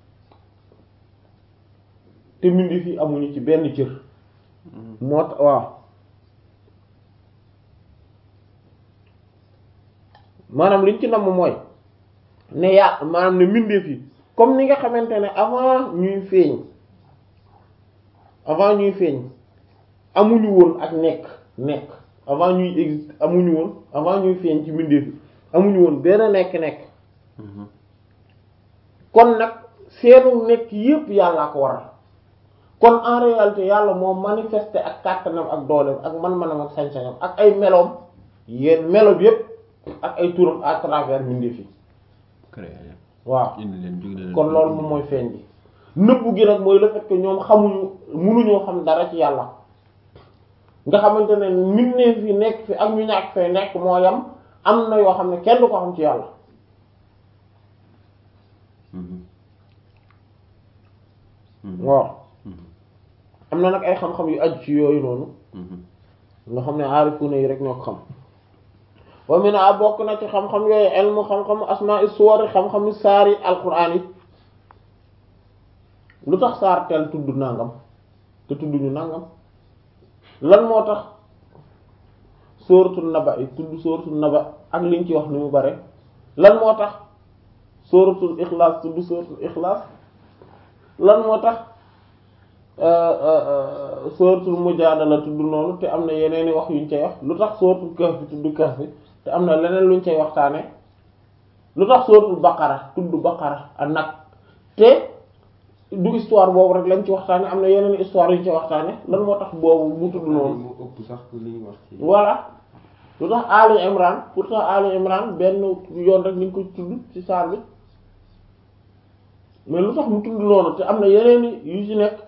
te mbindeef yi amuñu ci benn cër moo tax waaw maanaam liñ ci namm mooy ne yàlla maanaam ne mbindeef yi comme ni nga xamante ne avant ñuy feeñ avant ñuy feeñ amuñu woon ak nekk nekk avant ñuy existe amuñu woon avant ñuy feeñ ci mbindeef yi amuñu woon benn nekk-nekk kon nag seenu nekk yépp yàllaa ko waral kon en réalité yàlla moo manifesté ak kàttanam ak dooleem ak man-manam ak sañ-sañam ak ay meloom yéen melo bi yépp ak ay turam à travers mbindeef yi waaw indi leen jóge leen kon loolu moom mooy feeñ bi nëbbu gi nag mooy le fait que ñoom xamuñu munuñoo xam dara ci yàlla nga xamante ne mbindeef yi nekk fi ak ñu ñàkk fee nekk moo yam am na yoo xam ne kenn du ko xam ci yàlla waaw am na nag ay xam-xam yu aju ci yooyu noonu nga xam ne aarifuna yi rek ñoo ko xam wa min a bokk na ci xam-xam yooyu ilmu xam-xamu asmaa suwari xam-xamu saari alquran yi lu tax saar tel tudd nangam te tudd ñu nangam lan moo tax sóoratul naba yi tudd sóoratul naba ak liñ ci wax ni mu bare lan moo tax sóoratul ixlaas tudd sóoratul ixlaas lan moo tax sóoratul mujaadala tudd noonu te am na yeneeni wax yuñ cay wax lu tax sóoratul kahf tudd kahf te am na leneen luñ cay waxtaane lu tax sóoratul baqara tudd baqara ak nag te du histoire boobu rek lañ ci waxtaane am na yeneen histoire yuñ cay waxtaane lan moo tax boobu mu tudd noonu moo ëpp sax li ñu wax ci voilà lu tax Ali Imran pourtant Ali Imran benn yoon rek liñ ko tudd ci saar bi mais lu tax mu tudd noonu te am na yeneen yu ci nekk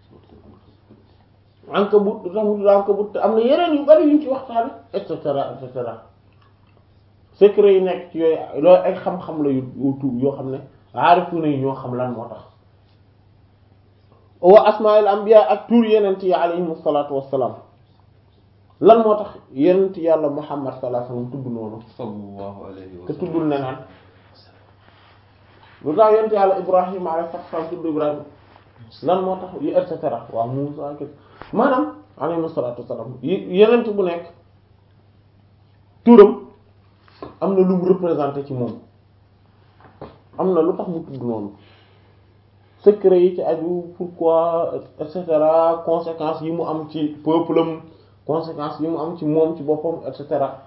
Ankabut lu tax mu tudd Ankabut te am na yeneen yu bari yuñ ci waxtaane et cetera et cetera secret yi nekk ci yooyu loolu ay xam-xam la yu tuub yoo xam ne aarifuna yi ñoo xam lan moo tax wa asmaa'il anbiya ak tur yenent yi alayhimu salaatu wassalaam lan moo tax yenent yàlla Muhammad sallallahu alayhi wasallam tudd noonu sallallahu alayhi wa te sallam tuddul neneen lu tax yenent yàlla Ibrahima alayhi salaam tudd Ibrahima lan moo tax yi et cetera waaw Muusaa ak maanaam alayhimu salaatu wassalaam yenent bu nekk turam am na lu mu représenté ci moom am na lu tax mu tudd noonu secret yi ci aju pourquoi et cetera conséquences yi mu am ci peuple am conséquences yi mu am ci moom ci boppam et cetera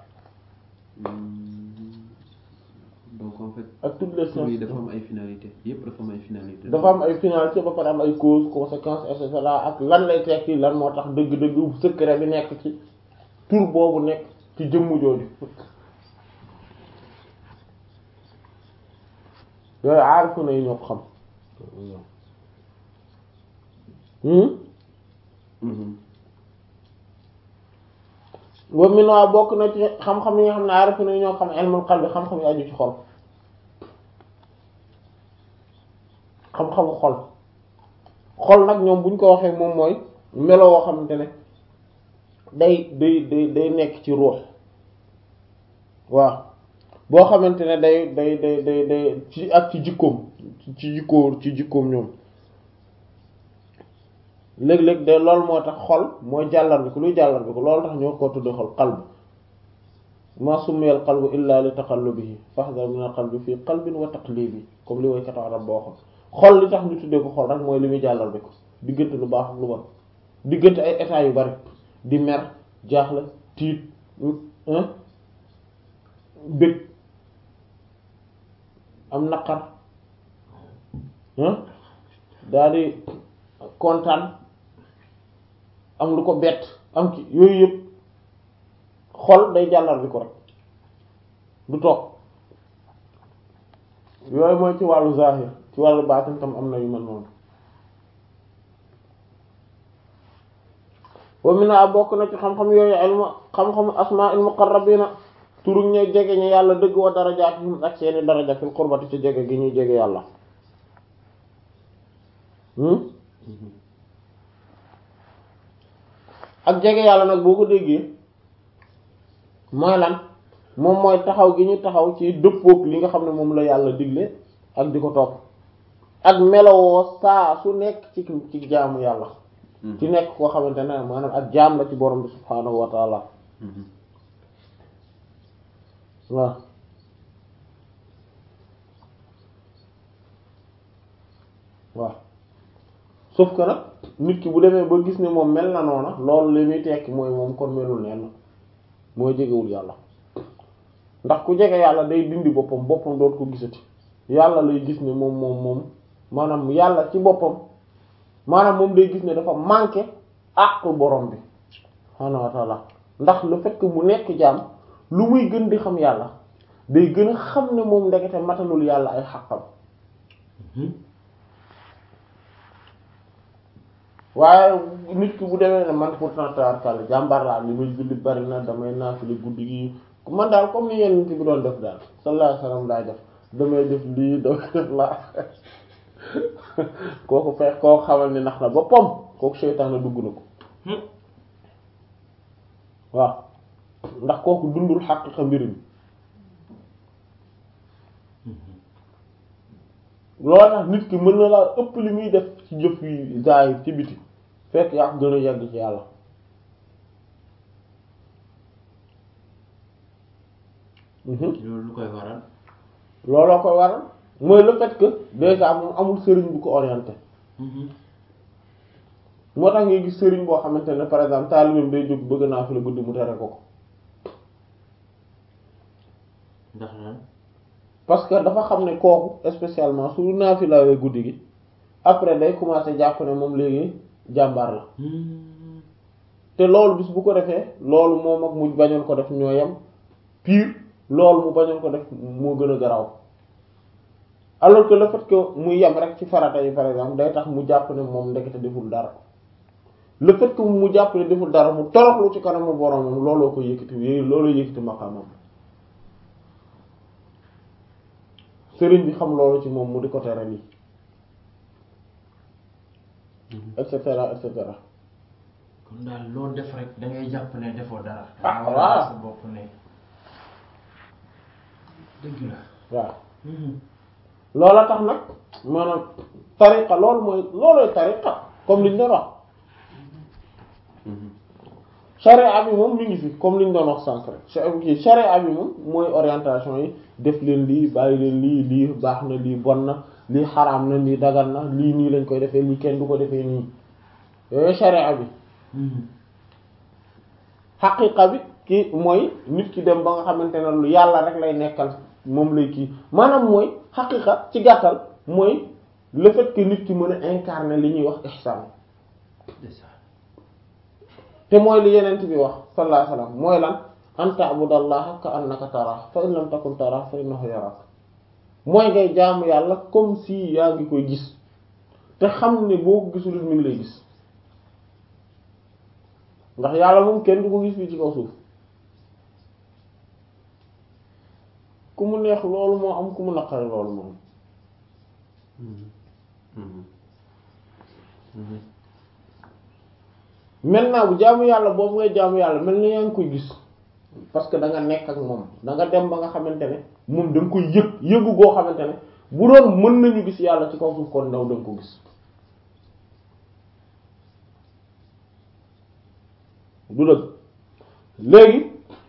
donc en fait ak toutes les tur yi sciences dafa am ay finalité yëpp dafa am ay finalité dafa am ay finalité ba pare am ay causes conséquences et cetera ak lan lay tekki lan moo tax dëgg-dëgg secret bi nekk ci tur boobu nekk ci jëmm jooju yooyu aarifu na yi ñoo ko xam hmm boobu mi naa bokk na ci xam-xam yi nga xam ne aarifu na yi ñoo ko xam ilmul qalbi xam-xam yi aju ci xol xam-xamu xol xol nag ñoom buñ ko waxee moom mooy melo woo xamante ne day day day day nekk ci ruux waaw boo xamante ne day day day day day ci ak ci jikkoom ci jikkoo ci jikkoom ñoom léeg-léeg de loolu moo tax xol mooy jàllar bi ko luy jàllar bi ko loolu tax ñoo ko tudde xol qalb ma summiyal qalbu illa li taqallubihi fahdhar min al qalbi fii qalbin wa taqlibi comme li woykatu arab boo xam xol li tax ñu tuddee ko xol rek mooy li muy jàllar bi ko diggante lu baax ak lu bon diggante ay état yu bari di mer jaaxle tiit hein bëgg am naqar hein daal di kontaan am lu ko bett am ki yooyu yëpp xol day jàllar bi ko rek du toog yooyu mooy ci wàllu zahir ci wàllu baatin tam am na yu mel noonu wa mina bokk na ci xam-xam yooyu ilmu xam-xam asmaa'il muqarrabina turu ñu jege ñu yàlla dëgg wa darajaatihim ak seeni daraja fil qurbati ci jege gi ñuy jege yàlla ak jege yàlla nag boo ko déggee mooy lan moom mooy taxaw gi ñu taxaw ci dëppook li nga xam ne moom la yàlla digle ak di ko topp ak melowoo saa su nekk ci ci jaamu yàlla ci nekk koo xamante ne maanaam ak jaam la ci borom bi subhaanahu wa taala waaw waaw sauf que nag nit ki bu demee ba gis ne moom mel na noona loolu li muy tekki mooy moom kon melul nenn mooy jegewul yàlla ndax ku jege yàlla day dindi boppam boppam doot ko gisati yàlla lay gis ne moom moom moom maanaam yàlla ci boppam maanaam moom day gis ne dafa manqué àqu borom bi subhaanahu wa taala ndax le fait que mu nekk jaam lu muy gën di xam yàlla day gën a xam ne moom ndekete matalul yàlla ay xàqam waaye nit ki bu demee ne man pourtant tabarkàlla jàmbaar laa li may julli bari na damay naafili guddi gi man daal comme ni yenn nit bi doon def daal sallallahu alayhi wasallam laay def damay def lii damay def laa kooku feex koo xamal ni nax na boppam kooku seytaane dugg na ko waaw ndax kooku dundul xaqiqa mbir mi loolu tax nit ki mën na laa ëpp li muy def ci jëf yi zaahir ci biti fekk yaa ko gën a yàgg ci yàlla loolu lu koy waral looloo koy waral mooy le fait que déjà moom amul sëriñ bu ko orienté moo tax ngay gis sëriñ boo xamante ne par exemple taalibeem day jóg bëgg naa fi la guddi mu tere ko ko ndax lan parce que dafa xam ne kooku spécialement su naafilawee guddi gi après day commencer jàpp ne moom léegi jàmbaar la te loolu bis bu ko defee loolu moom ak mu bañoon ko def ñoo yem pire loolu mu bañoon ko def moo gën a garaaw alors que le fait que muy yem rek ci farata yi par exemple day tax mu jàpp ne moom ndekete deful dara le fait que mu jàpp ne deful dara mu toroxlu ci kanamu boromam looloo ko yëkkati yooyu looloo yëkkati maqaamam sëriñ bi xam loolu ci moom mu di ko tere lii et cetera et cetera kon daal loo def rek da ngay jàpp ne defoo dara Ah, da nga war a voilà. wax sa bopp ne dëgg la waaw loola tax nag maanaam tariqa loolu mooy loolooy tariqa comme liñ doon wax charia bi moom mi ngi fi comme liñ doon wax sànq rek cha- kii charia bi moom mooy orientation yi def leen lii bàyyi leen lii lii baax na lii bon na lii xaraam na lii dagan na lii nii lañ koy defee lii kenn du ko defee nii yooyu charia bi xaqiqa bi ki mooy nit ki dem ba nga xamante ne lu yàlla rek lay nekkal moom lay kii maanaam mooy xaqiqa ci gàttal mooy le fait que nit ki mën a incarner li ñuy wax ihsan c'est ça te mooy li yenent bi wax sallallahu alayhi wasallam mooy lan an ta'budallaha ka annaka tara fa in lam takun tara fa innahu yarak mooy ngay jaamu yàlla comme si yaa ngi koy gis te xam ne boo ko gisul mi ngi lay gis ndax yàlla moom kenn du ko gis fii ci kaw suuf ku mu neex loolu moo am ku mu naqari loolu moom maintenant bu jaamu yàlla boobu ngay jaamu yàlla mel na yaa ngi koy gis parce que da nga nekk ak moom da nga dem ba nga xamante ne moom da nga koy yëg yëgu goo xamante ne bu doon mën nañu gis yàlla ci kaw suuf kon ndaw da nga ko gis du dëgg léegi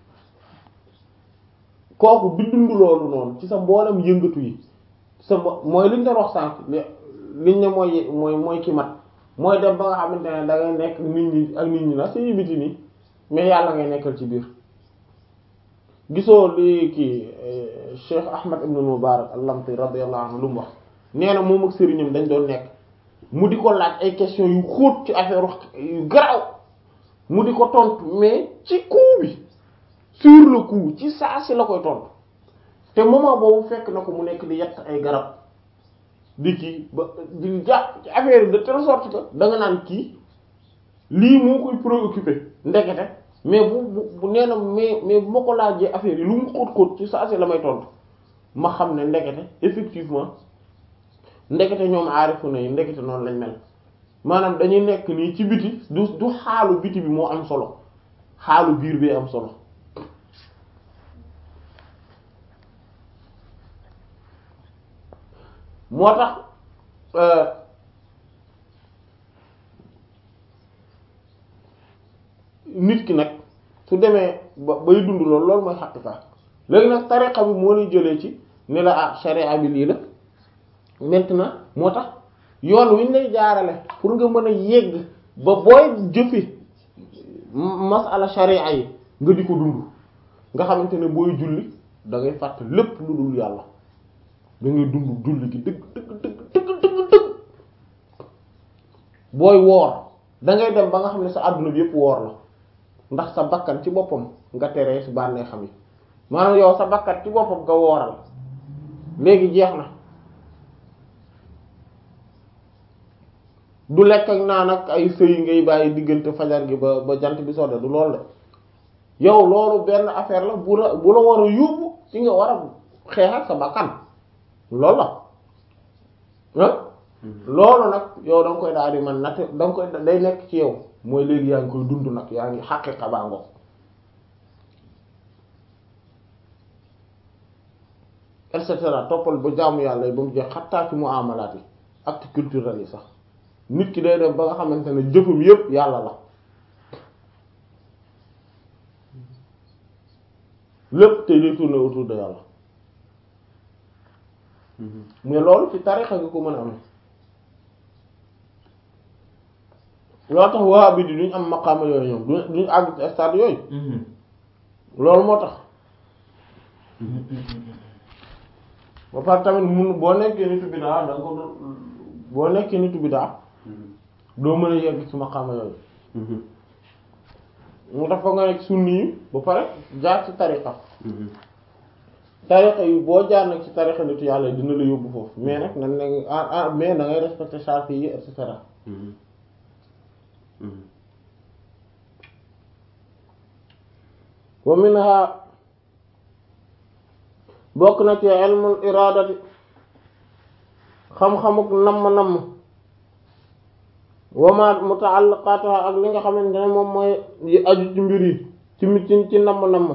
kooku bi dund loolu noonu ci sa mboolem yëngatu yi sa mbo- mooy liñ doon wax sànq li- liñ ne mooy mooy mooy ki mat mooy dem ba nga xamante ne da ngay nekk nit ñi ak nit ñi la suñu biti nii mais yàlla ngay nekkal ci biir gisoo li kii eh, Cheikh Ahmad ibn Mubarak al-Lamti radiyallahu anhu lu mu wax nee na moom ak sëriñam dañ doon nekk mu di ko laaj ay questions yu xóot ci affaire yu garaaw mu di ko tontu mais ci coup bi sur le coup ci saa si la koy tontu te moment boobu fekk na ko mu nekk di yett ay garab di kii ba di jàpp ci affaire yi de telle sorte que da nga naan kii lii moo koy préoccupé ndekete mais bu bu bu nee na mais mais bu ma ko laajee affaire yi lu mu xóot xóot ci saa si la may tontu ma xam ne ndekete effectivement ndekete ñoom aarifu na yi ndekete noonu lañ mel maanaam dañuy nekk nii ci biti du du xaalu biti bi moo am solo xaalu biir bee am solo moo tax euh, nit ki nag su demee ba bay dund loolu loolu mooy xaqiqa léegi nag tariqa bi moo lay jëlee ci ne la ah sharia bi lii la maintenant moo tax yoon wi ñu lay jaarale pour nga mën a yegg ba booy jëfe masala sharia yi nga di ko dund nga xamante ne booy julli da ngay fàtte lépp lu dul yàlla da ngay dund julli gi dëgg dëgg dëgg dëgg dëgg dëgg booy woor da ngay dem ba nga xam ne sa àdduna bi yëpp woor la ndax sa bakkan ci boppam nga teree si bànnee xam yi maanaam yow sa bakkan ci boppam nga wooral léegi jeex na du lekk ak naan ak ay sëy ngay bàyyi diggante fajar gi ba ba jant bi sodde du loolu de yow loolu benn affaire la bu la bu la war a yóbbu ci nga war a xeex ak sa bakkan loolu la ah loolu nag yow da nga koy daal di man natt da nga koy day nekk ci yow mooy léegi yaa ngi koy dund nag yaa ngi xaqiqa baa ngoog et cetera toppal ba jaamu yàlla yi ba mu jeex xattaa ci muamalaat yi acte culturel yi sax nit ki day dem ba nga xamante ne jëfum yépp yàlla la lépp te day tourner autour de yàlla mais loolu ci tarixa nga ko mën a amee loolu tax waa bi di duñ am maqaama yooyu ñoom duñ duñ àgg ci stade yooyu loolu moo tax ba pare tamit mun boo nekkee nitu bidaa da nga ko doon boo nekkee nitu bidaa doo mën a yegg ci maqaama yooyu mu tax fa nga nekk sunni yi ba pare jaar ci tariqa tariqa yi boo jaar nag ci tariqa nitu yàlla yi dina la yóbbu foofu mais nag nan ne ah ah mais da ngay respecter charte yi et cetera wa minha bokk na ci ilmul iradati xam-xamuk namm-namm wa ma muta'allaqatuha ak li nga xamante ne moom mooy yi aju ci mbir yi ci mi ci ci namm-namm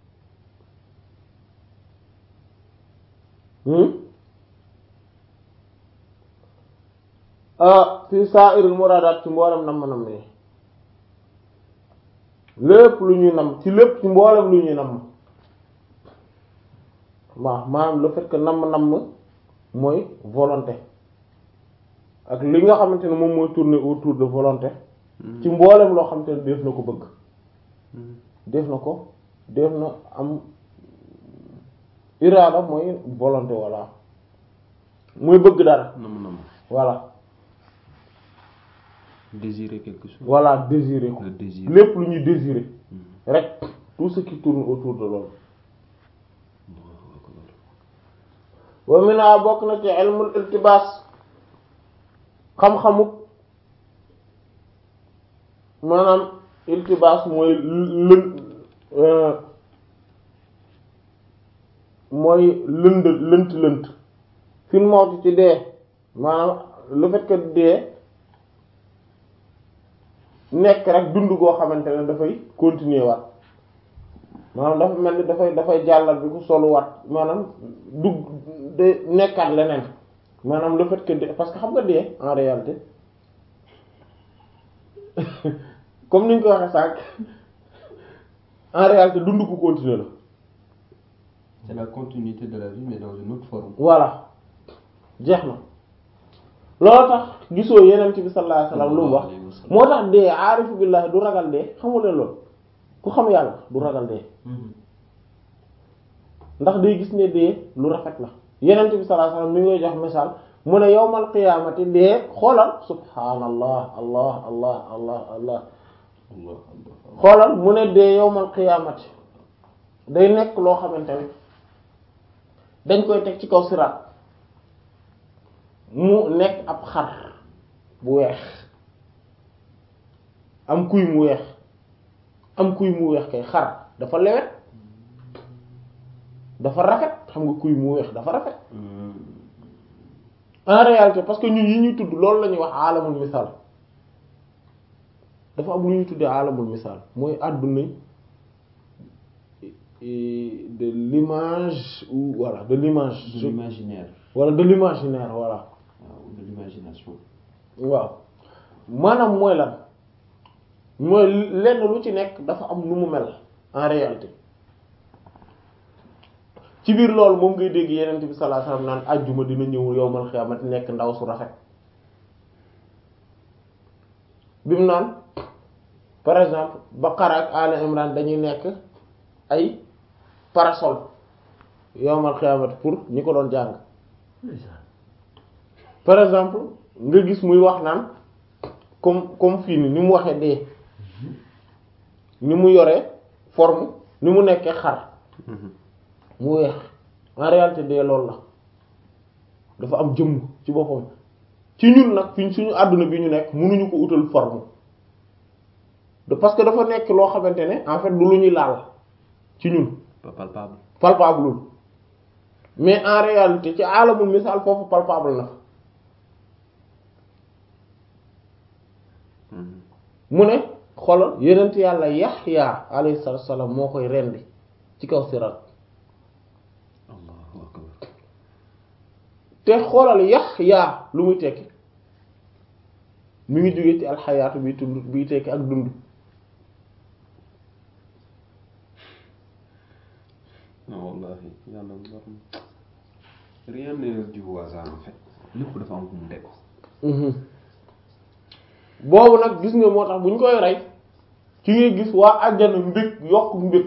fi sa'iril muradat ci mboolem namm-namm yi lépp lu ñuy namm ci lépp ci mboolem lu ñuy namm waaw maanaam le fait que namm-namm mooy volonté ak li nga xamante ne moom mooy tourner autour de volonté ci mboolem loo xamante ne def na ko bëgg def na ko def na am iraada mooy volonté voilà mooy bëgg dara nam nam voilà désirer quelque chose voilà désirer ko le désir lépp lu ñuy désirer rek tout ce qui tourne autour de loolu wa mina bokk na ci ilmul iltibaas xam-xamuk maanaam iltibaas mooy lën mooy lënd lënt lënt fi mu mawti ci dee maanaam le fait que dee nekk rek dund goo xamante ne dafay continuer waat maanaam dafa mel ni dafay dafay jàllal bi ku soluwaat maanaam dugg de nekkaat leneen maanaam le fait que dee parce que xam nga dee en réalité comme ni ñu ko waxee sànq en réalité dund ku continuer la c'est la continuité de la vie mais dans une autre forme voilà jeex na loolu tax gisoo yeneen bi sallallahu alayhi wasallam lu mu wax moo tax dee aarifu billahi du ragal dee xamuleen loolu ku xam yàlla du ragal dee ndax day gis ne dee lu rafet la yeneen bi sallallahu alayhi wasallam mi ngay jox misaal mu ne yawmal qiyaamati dee xoolal subhaanallah allah allah allah allah Allah xoolal mu ne dee yawmal qiyaamati day nekk loo xamante ne dañ koy teg ci kaw siraat mu nekk ab xar bu weex am kuy mu weex am kuy mu weex kay xar dafa lewet dafa rafet xam nga kuy mu weex dafa rafet en réalité parce que ñun yi ñuy tudd loolu la ñuy wax alamul misaal dafa am lu ñuy tuddee alamul misaal mooy àdduna de l'image ou voilà de l'image de l'imaginaire wala de l'imaginaire voilà waaw de l'imagination waaw maanaam mooy lan mooy lenn lu ci nekk dafa am nu mu mel en réalité ci biir loolu moom ngay dégg yeneen bi sallallahu alayhi wasallam naan ajjuma dina ñëw yowmal xiyaamati nekk ndaw su rafet bi mu naan par exemple Baqara ak Ali Imran dañuy nekk ay parasol yowmal xiyaamati pour ñi ko doon jàng par exemple nga gis muy wax naan comme comme fii ni ni mu waxee dee ni mu yoree forme ni mu nekkee xar mu weex en réalité dee loolu la dafa am jëmm ci boppam ci ñun nag fi suñu àdduna bi ñu nekk mënuñu ko utal forme de parce que dafa nekk loo xamante ne en fait du lu ñuy laal ci ñun pas palpable palpable mais en réalité ci alamul misaal foofu palpable na mu ne xoolal yenent yàlla Yaxya alayhi salaatu wassalaam moo koy rendi ci kaw siraat allahu akbar te xoolal Yaxya lu muy tekki mi ngi jóge ci alxayaatu bi tund biy tekki ak dund non wallahi yàlla war na rien n'est dû au hasard en fait lépp dafa am fu mu tegu boobu nag gis nga moo tax bu ñu koy rey ci ngay gis waa àjjana mbég yokk mbég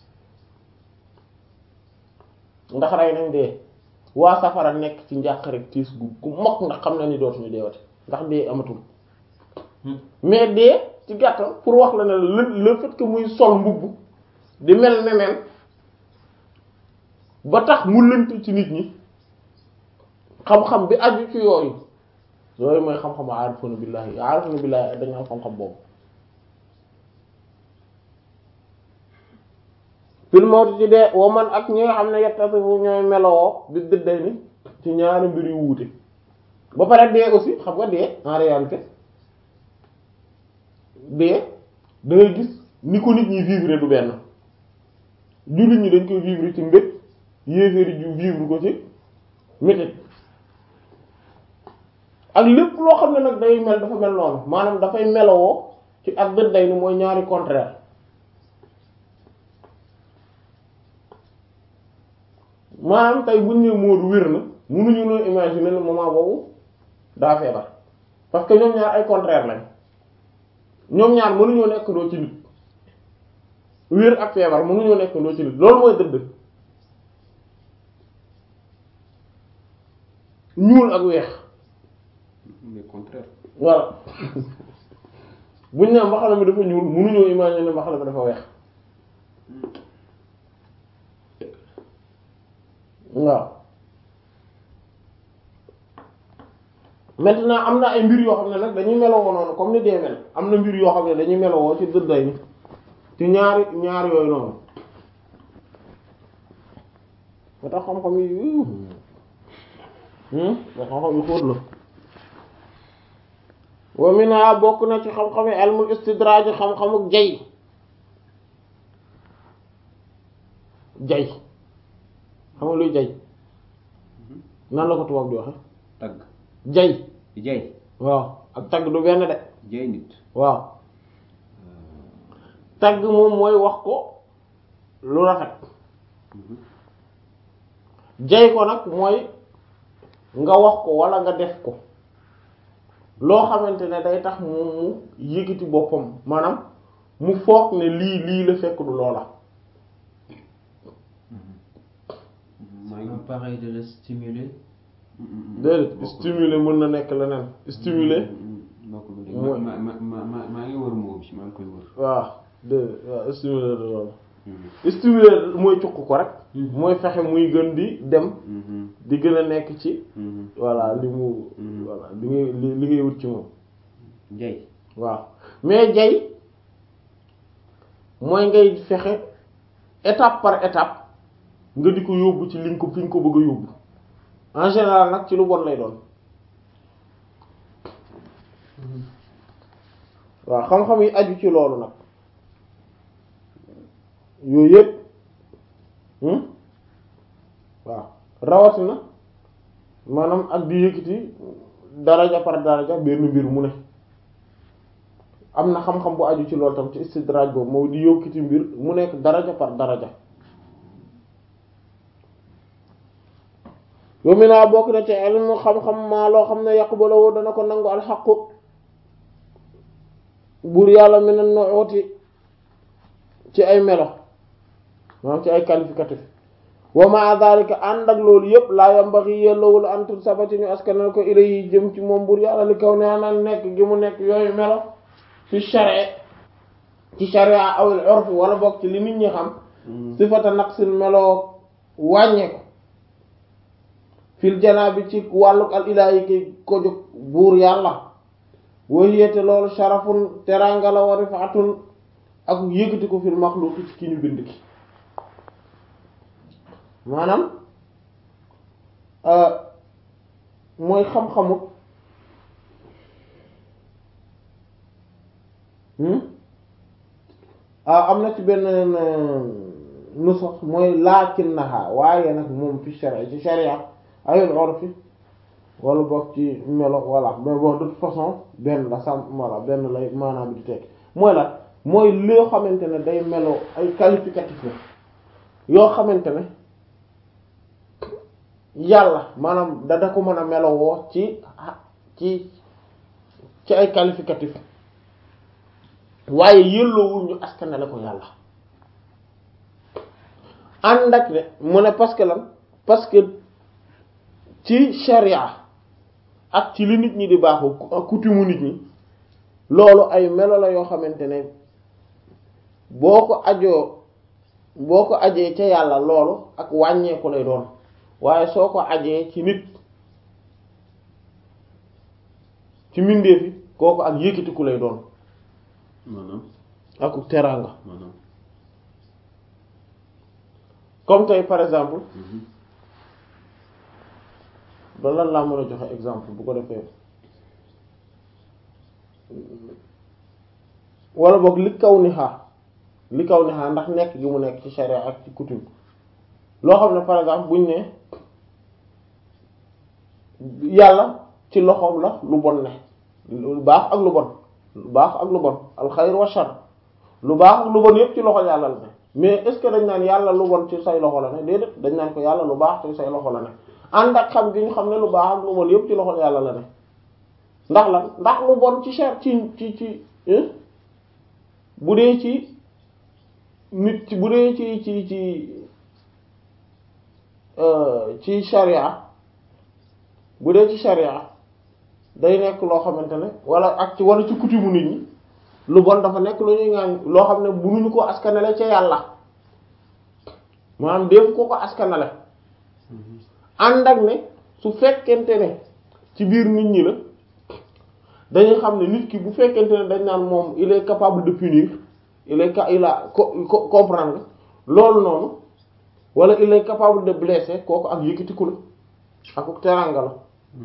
ndax rey nañ dee waa safara nekk ci njàq rek tiis gu gu mokk ndax xam na ni dootuñu deewate ndax dee amatul mais dee ci gàttal pour wax la ne le le fait que muy sol mbubb di mel neneen ba tax mu lënt ci nit ñi xam-xam bi aju ci yooyu yooyu mooy xam-xamu aarifuna billahi aarifuna billahi dañu am xam-xam boobu fil mawti ci dee wa man ak ñi nga xam ne yettasifu ñooy melowoo bi dëdday ni ci ñaari mbir yu wuute ba pare dee aussi xam nga dee en réalité dee da ngay gis ni ko nit ñi vivre du benn jullit ñi dañ koy vivre ci mbég yéeféeri ju vivre ko ci métit ak lépp loo xam ne nag day mel dafa mel noonu maanaam dafay melowoo ci ak dëdday ni mooy ñaari contraire maanaam tey buñ ne Moodu wér na mënuñu noo imaginer le moment boobu daa feebar parce que ñoom ñaar ay contraire lañ ñoom ñaar mënuñoo nekk doo ci nit wér ak feebar mënuñoo nekk doo ci nit loolu mooy dëdd ñuul ak weex mais contraire voilà buñ ne mbaxana mi dafa ñuul mënuñoo imaginer mbaxana mi dafa weex waaw maintenant am na ay mbir yoo xam ne nag dañuy melowoo noonu comme ni dee mel am na mbir yoo xam ne dañuy melowoo ci dëdday ni ci ñaari ñaari yooyu noonu ba tax xam-xam yi ba xam-xam yi xóot la wa mina bokk na ci xam-xam yi ilmul istidraaj xam-xamuk jay jay xam nga luy jay nan la ko tubaab di waxe tagg jay jay waaw ak tagg du benn de jay nit waaw tagg moom mooy wax ko lu rafet jay ko nag mooy nga wax ko walla nga def ko loo xamante ne day tax mu mu yëkkati boppam maanaam mu foog ne lii lii la fekk du loola maa ngi un pareil de le stimuler déedéet stimuler mën na nekk leneen stimuler bokkul ba mooy- ma ma ma ma maa ngi wër moo bi maa ngi koy wër waaw déedéet waaw stimuler de loolu stimuler mooy cuq ko rek mooy fexe muy gën di dem di gën a nekk ci voilà li mu voilà li ngay li li ngay wut ci moom jay waaw mais jay mooy ngay fexe étape par étape nga di ko yóbbu ci li nga ko fi nga ko bëgg a yóbbu en général nag ci lu bon lay doon waaw xam-xam yi aju ci loolu nag yooyu yëpp hmm waaw rawatina maanaam ak di yëkkati daraja par daraja benn mbir mu ne am na xam-xam bu aju ci loolu tam ci istidraaj boobu moo di yëkkati mbir mu nekk daraja par daraja yow mi naa bokk na ci ilmu xam-xam maa loo xam ne yaqbalu dana ko nangu alxaqu buur yàlla mi ne nooti ci ay melo maanaam ci ay qualificatif wa ma dhalika ànd ak loolu yëpp laa yambaxi yellowul antul sabati ñu askanal ko ilayhi jëm ci moom buur yàlla li kaw ne anaan nekk gi mu nekk yooyu melo fi shari ci sharia awil urf wala bokk ci li nit ñi xam sifata naqsin meloo wàññeeku fil janaabi ci wàlluk al ilaahi ki ko jóg buur yàlla wahiyate loolu sharafun teranga la wa rifatun ak yëkkati ko fil maxluuq ci ki ñu bind ki maanaam mooy xam-xamu ah am na ci benn nusax mooy laakinnaha waaye nag moom fi sharia ci sharia ayul urfi wala bokk ci melo voilà mais bon de toute façon benn la sam voilà benn lay maanaam bi di tekk mooy la mooy loo xamante ne day melo ay qualificatif la yoo xamante ne yàlla maanaam da da ko mën a melowoo ci ci ci ay qualificatif waaye yëlloowul ñu askanale ko yàlla ànd ak ne mu ne parce que lan parce que ci sharia ak ci li nit ñi di baaxu coutume nit ñi loolu ay melo la yoo xamante ne boo ko ajoo boo ko ajee ca yàlla loolu ak wàññeeku lay doon waaye soo ko ajee ci nit ci mbindeefi kooku ak yëkkatiku lay doon maanaam ak teraanga maanaam comme tey par exemple ba lan laa mën a joxe exemple bu ko defee wala boog li kaw ni xaa li kaw ni xaa ndax nekk gi mu nekk ci charia ak ci coutume loo xam ne par exemple buñ ne yàlla ci loxoom la lu bon ne lu baax ak lu bon lu baax ak lu bon alxayr wa shar lu baax ak lu bon yépp ci loxo yàlla la ne mais est-ce que dañ naan yàlla lu bon ci say loxo la ne déedéet dañ naan ko yàlla lu baax ci say loxo la ne ànd ak xam gi ñu xam ne lu baax ak lu bon yépp ci loxo yàlla la ne ndax lan ndax lu bon ci cher ci ci ci bu dee ci nit ci bu dee ci ci ci ci sharia bu dee ci sharia day nekk loo xamante ne wala ak ci wala ci coutume nit ñi lu bon dafa nekk lu ñuy ngaan loo xam ne bunuñu ko askanale ca yàlla maanaam def ko ko askanale ànd ak ne su fekkente ne ci biir nit ñi la dañuy xam ne nit ki bu fekkente ne dañ naan moom il est capable de punir il est ca il a co comprendre loolu noonu wala il est capable de blesser kooku ak yëkkatiku la ak teranga la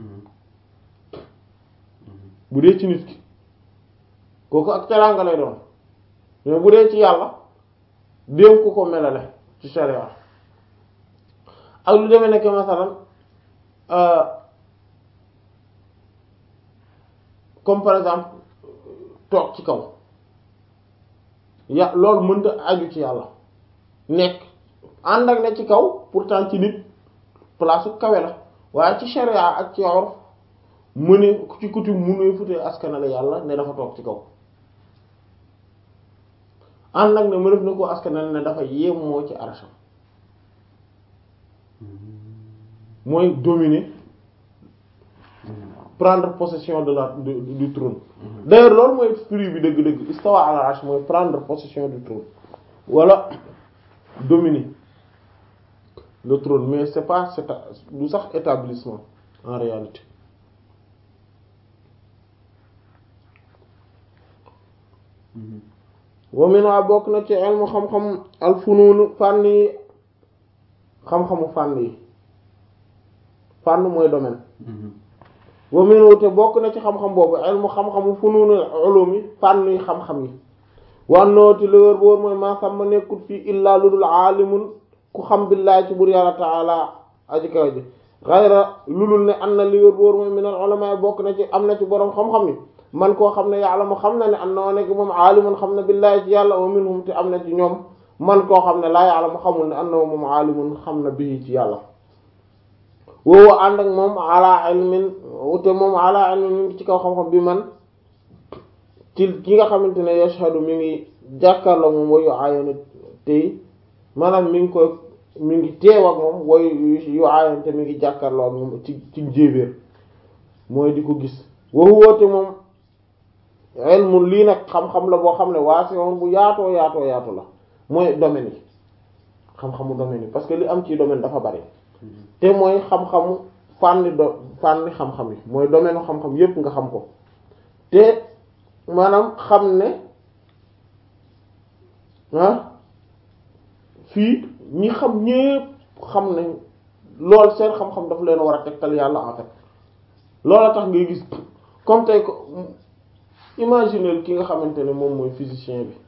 bu dee ci nit ki kooku ak teranga lay doon mais bu dee ci yàlla déem ku ko melale ci sharia ak lu demee nekk masalan comme par exemple toog ci kaw ya loolu mënta aju ci yàlla nekk ànd ak ne ci kaw pourtant ci nit place su kawe la waaye ci sharia ak ci urf mu ne ci coutume mu ne futee askanale yàlla ne dafa toog ci kaw ànd ak ne mu def na ko askanale ne dafa yemmoo ci arsham mooy dominer prendre possession de la du, du trône d'ailleurs loolu mooy firi bi dëgg-dëgg istawa ala arsh mooy prendre possession du trône wala dominer le trône mais c'est pas c'est du sax établissement en réalité wa minha bokk na ci ilmu xam-xam al fununu fànn yi xam-xamu fànn yi fànn mooy domaine wa minu te bokk na ci xam-xam boobu ilmu xam-xamu fununu ulumi fànn yi xam-xam yi wannooti lu wér boor mooy maa xam ma nekkul fii illaa lu dul aalimun ku xam billaahi ci bur yàlla taala aji kaw ji xayra lu dul ne am na li wér boor mooy minal ulama bokk na ci am na ci boroom xam-xam yi man koo xam ne yàlla mu xam na ne am na nekk moom aalimun xam na billaahi ci yàlla wa minhum te am na ci ñoom man koo xam ne laa yàlla mu xamul ne am na moom aalimun xam na bii ci yàlla woowu ànd ak moom ala ilmin te moom ala ilmin mi ngi ci kaw xam-xam bi man ci ki nga xamante ne yashhadu mi ngi jàkkaarloo moom wayu aayona tey maanaam mi ngi koy mi ngi teew ak moom wayu yu aayona te mi ngi jàkkaarloo ak moom ci ci jéebéer mooy di ko gis woowu woote moom ilmu lii nag xam-xam la boo xam ne waa si woon bu yaatoo yaatoo yaatu la mooy domaine yi xam-xamu domaine yi parce que li am ci domaine dafa bari te mooy xam-xamu fànni do fànni xam-xam yi mooy domaine xam-xam yépp nga xam ko te maanaam xam ne ah fii ñi xam ñépp xam ne lool seen xam-xam daf leen war a tegtal yàlla en fait loola tax ngay gis comme tey ko imaginer ki nga xamante ne moom mooy physicien bi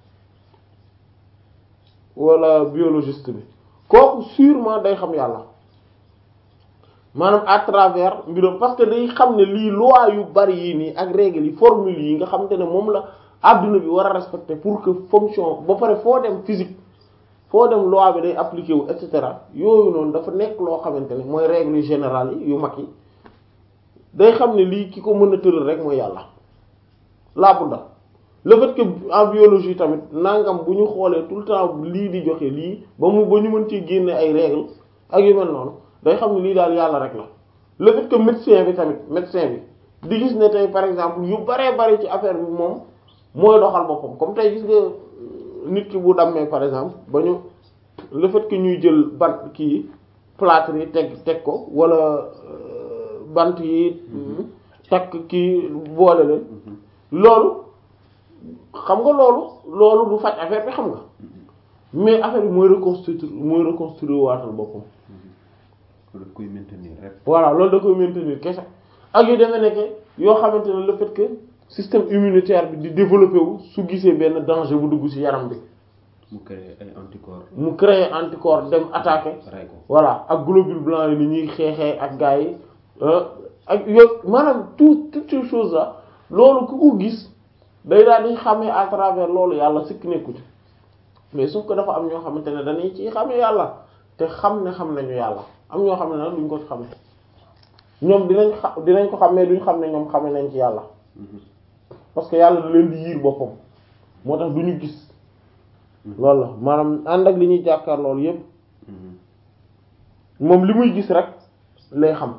wala biologiste bi kooku sûrement day xam yàlla maanaam à travers mbiram parce que day xam ne lii loi yu bari yi nii ak règles yi formule yi nga xamante ne moom la adduna bi war a respecter pour que fonction ba pare foo dem physique foo dem loi bi day appliqué wu et cetera yooyu noonu dafa nekk loo xamante ne mooy règle générale yi yu mag yi day xam ne lii ki ko mën a tëral rek mooy yàlla laa budda le fait que en biologie tamit nangam bu ñu xoolee tout le temps lii di joxe lii ba mu ba ñu mën ci génne ay règles ak yu mel noonu day xam ne lii daal yàlla rek la le fait que médecin bi tamit médecin bi di gis ne tey par exemple yu baree bari ci affaire bi moom mooy doxal boppam comme tey gis nga nit ki bu dammee par exemple ba ñu le fait que ñuy jël bant kii plâtre yi teg teg ko wala bant yi takk kii boole leen loolu xam nga loolu loolu du faj affaire bi xam nga mais affaire bi mooy reconstruire mooy reconstruire waatal boppam daf koy maintenir rek. voilà loolu da koy maintenir kese ak yu demee nekk yoo xamante ne le fait que système immunitaire bi di développer wu su gisee benn danger bu dugg ci yaram bi mu créer ay anticorps. mu créer anticorps dem attaquer ray ko voilà ak globule blanc yi ni ñuy xeexee ak gars yi ak yooyu maanaam tout toutes ces choses là loolu ku ko gis day daal di xamee à travers loolu yàlla sikk nekku ci mais sauf que dafa am ñoo xamante ne dañuy ci xamee yàlla te xam ne xam nañu yàlla am ñoo xam ne nag duñ ko ci xamee ñoom dinañ xa dinañ ko xam mais duñ xam ne ñoom xame nañ ci yàlla parce que yàlla da leen di yiir boppam moo tax du ñu gis loolu la maanaam ànd ak li ñuy jàkkaar loolu yépp moom li muy gis rek lay xam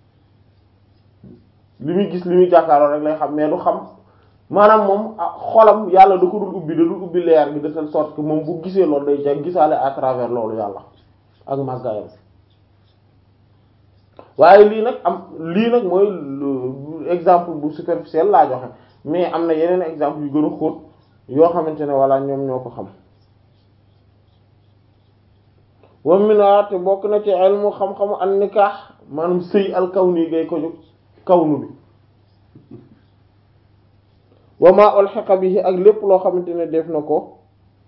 li muy gis li muy jàkkaarloo rek lay xam mais du xam maanaam moom xolam yàlla da ko dul ubbi da dul ubbi leer gi de telle sorte que moom bu gisee loolu day jag gisaale à travers loolu yàlla ak màggaayam waaye lii nag am lii nag mooy exemple bu superficiel laa joxe mais am na yeneen exemple yu gën a xóot yoo xamante ne walla ñoom ñoo ko xam wa mina te bokk na ci ilmu xam-xamu an nikah maanaam sëy al kawni gay ko jóg kawnu bi wa ma ulhiqa bihi ak lépp loo xamante ne def na ko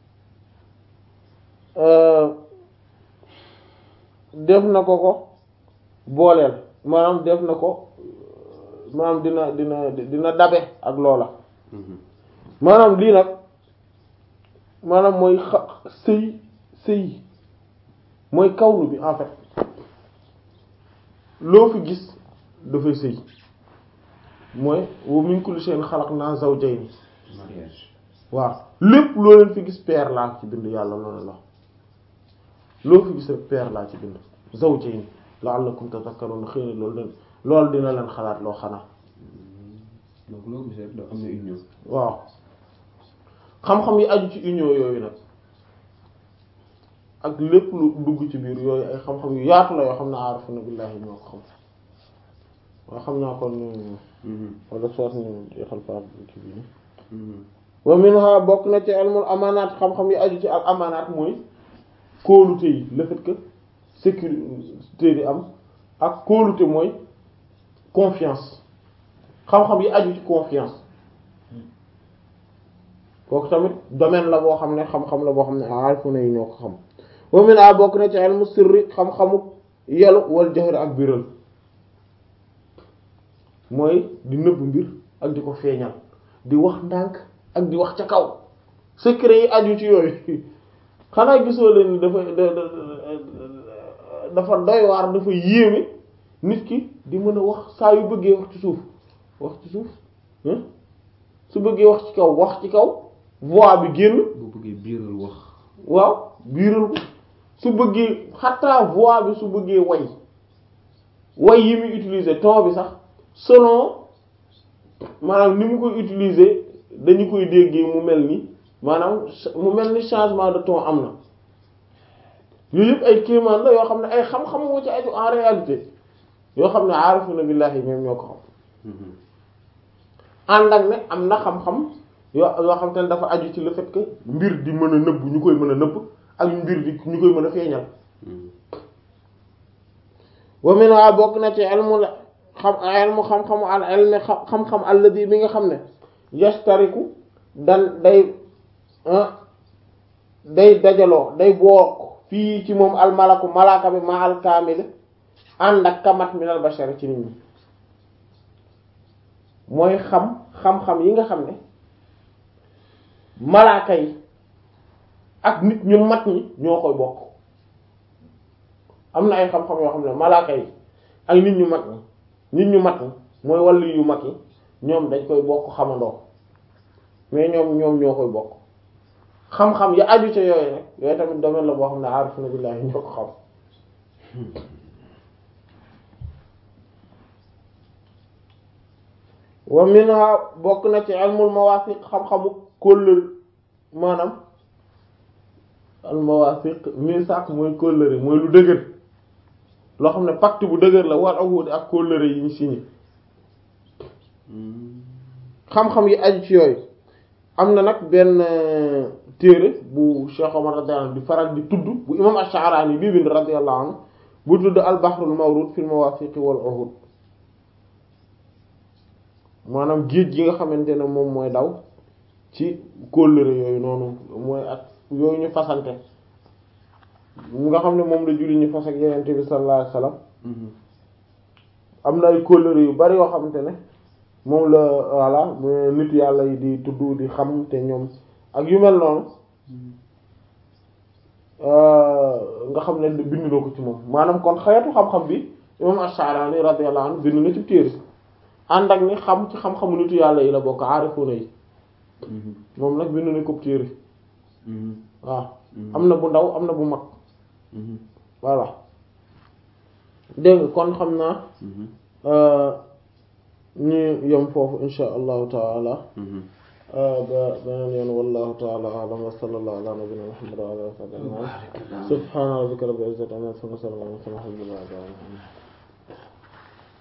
def na ko ko booleel maanaam def na ko maanaam dina dina dina dabe ak loola maanaam lii nag maanaam mooy xa sëy sëy mooy kawnu bi en fait loo fi gis dafay sëy mooy wa min kulli shay'in khalaqna zawjayn mariage waaw lépp loo leen fi gis paire laa ci bind yàlla loolu la loo fi gis rek paire laa ci bind zawjayn la'allakum tadhakkarun xëy na loolu den loolu dina leen xalaat loo xanaa donc loo gis rek da am na union waaw xam-xam yi aju ci union yooyu nag ak lépp lu dugg ci biir yooyu ay xam-xam yu yaatu la yoo xam ne aarifuna billahi ñoo ko xam waaw xam naa kon wala soit ñu jeexal par ci bi wa minha bokk na ci ilmul amaanaat xam-xam yi aju ci al amaanaat mooy kóolute yi le fait que sécurité di am ak kóolute mooy confiance xam-xam yi aju ci confiance kooku tamit domaine la boo xam ne xam-xam la boo xam ne aarifuna yi ñoo ko xam wa minha bokk na ci ilmu sirri xam-xamu yelu wal jahri ak biral mooy di nëbb mbir ak di ko feeñal di wax ndànk ak di wax ca kaw secret yi aju ci yooyu xanaa gisoo leen ni dafa dafa doy waar dafa yéeme nit ki di mën a wax saa yu bëggee wax ci suuf wax ci suuf su bëggee wax ci kaw wax ci kaw voix bi génn boo bëggee biiral wax waaw biiral ko su bëggee xataa voix bi su bëggee way way yi muy utiliser ton bi sax selon maanaam ni mu koy utiliser dañu koy déggee mu mel ni maanaam mu mel ni changement de ton am na yooyu yëpp ay kéemaan la yoo xam ne ay xam-xam moo ci aju en réalité yoo xam ne aarifuna billahi même ñoo ko xam ànd ak ne am na xam-xam yoo yoo xam te ne dafa aju ci le fait que mbir di mën a nëbb ñu koy mën a nëbb ak mbir di ñu koy mën a feeñal wa minha bokk na ci ilmu la xam ilmu xam-xamu al ilmi xam-xam alladi bi nga xam ne yastariku dan day day dajaloo day bokk fii ci moom almalaku malaaka bi ma al kaamil ànd ak kamat min al bashar ci nit ñi mooy xam xam-xam yi nga xam ne malaaka yi ak nit ñu mat ñi ñoo koy bokk am na ay xam-xam yoo xam ne malaaka yi ak nit ñu mat ñi nit ñu mat ñi mooy wàllu yu mag yi ñoom dañ koy bokk xamandoo mais ñoom ñoom ñoo koy bokk xam-xam ya aju ca yooyu nag yooyu tamit domaine la boo xam ne aarifuna billahi ñoo ko xam wa minha bokk na ci ilmul mawasiq xam-xamu kóllëre maanaam al mawasiq misaq mooy kóllëre mooy lu dëgër loo xam ne pacte bu dëgër la war ahudi ak kóllëre yi ñu signé xam-xam yi aju ci yooyu am na nag benn téere bu Cheikh Omar radiyallahu anhu di faral di tudd bu imam Ash-Sha'rani bii bind radiyallahu anhu bu tudd al bahrul mawrud fil mawasiq wal uhud maanaam géej gi nga xamante ne moom mooy daw ci kóllëre yooyu noonu mooy ak yooyu ñu fasante mu nga xam ne moom la julli ñu fas ak yeneen bi sallallahu alayhi wasallam am na ay kóllëre yu bari yoo xamante ne moom la voilà mu nit yàlla yi di tudd di xam te ñoom ak yu mel noonu nga xam ne bind na ko ci moom maanaam kon xeetu xam-xam bi imam Ash-Sha'rani radiyallahu anhu bind na ci téere ànd ak ni xam ci xam-xamu nitu yàlla yi la bokk aarifuna yi moom nag bind na ko téere waaw am na bu ndaw am na bu mag voilà dégg nga kon xam naa ñu yem foofu insha allahu taala ba beneen yoon wallahu taala alam wa sallallahu ala nabina muhammad wa ala alihi wa sahbihi subhana rabbika rabbil izzati amma yasifun wa salamun ala al mursalin walhamdulillahi rabbil alamin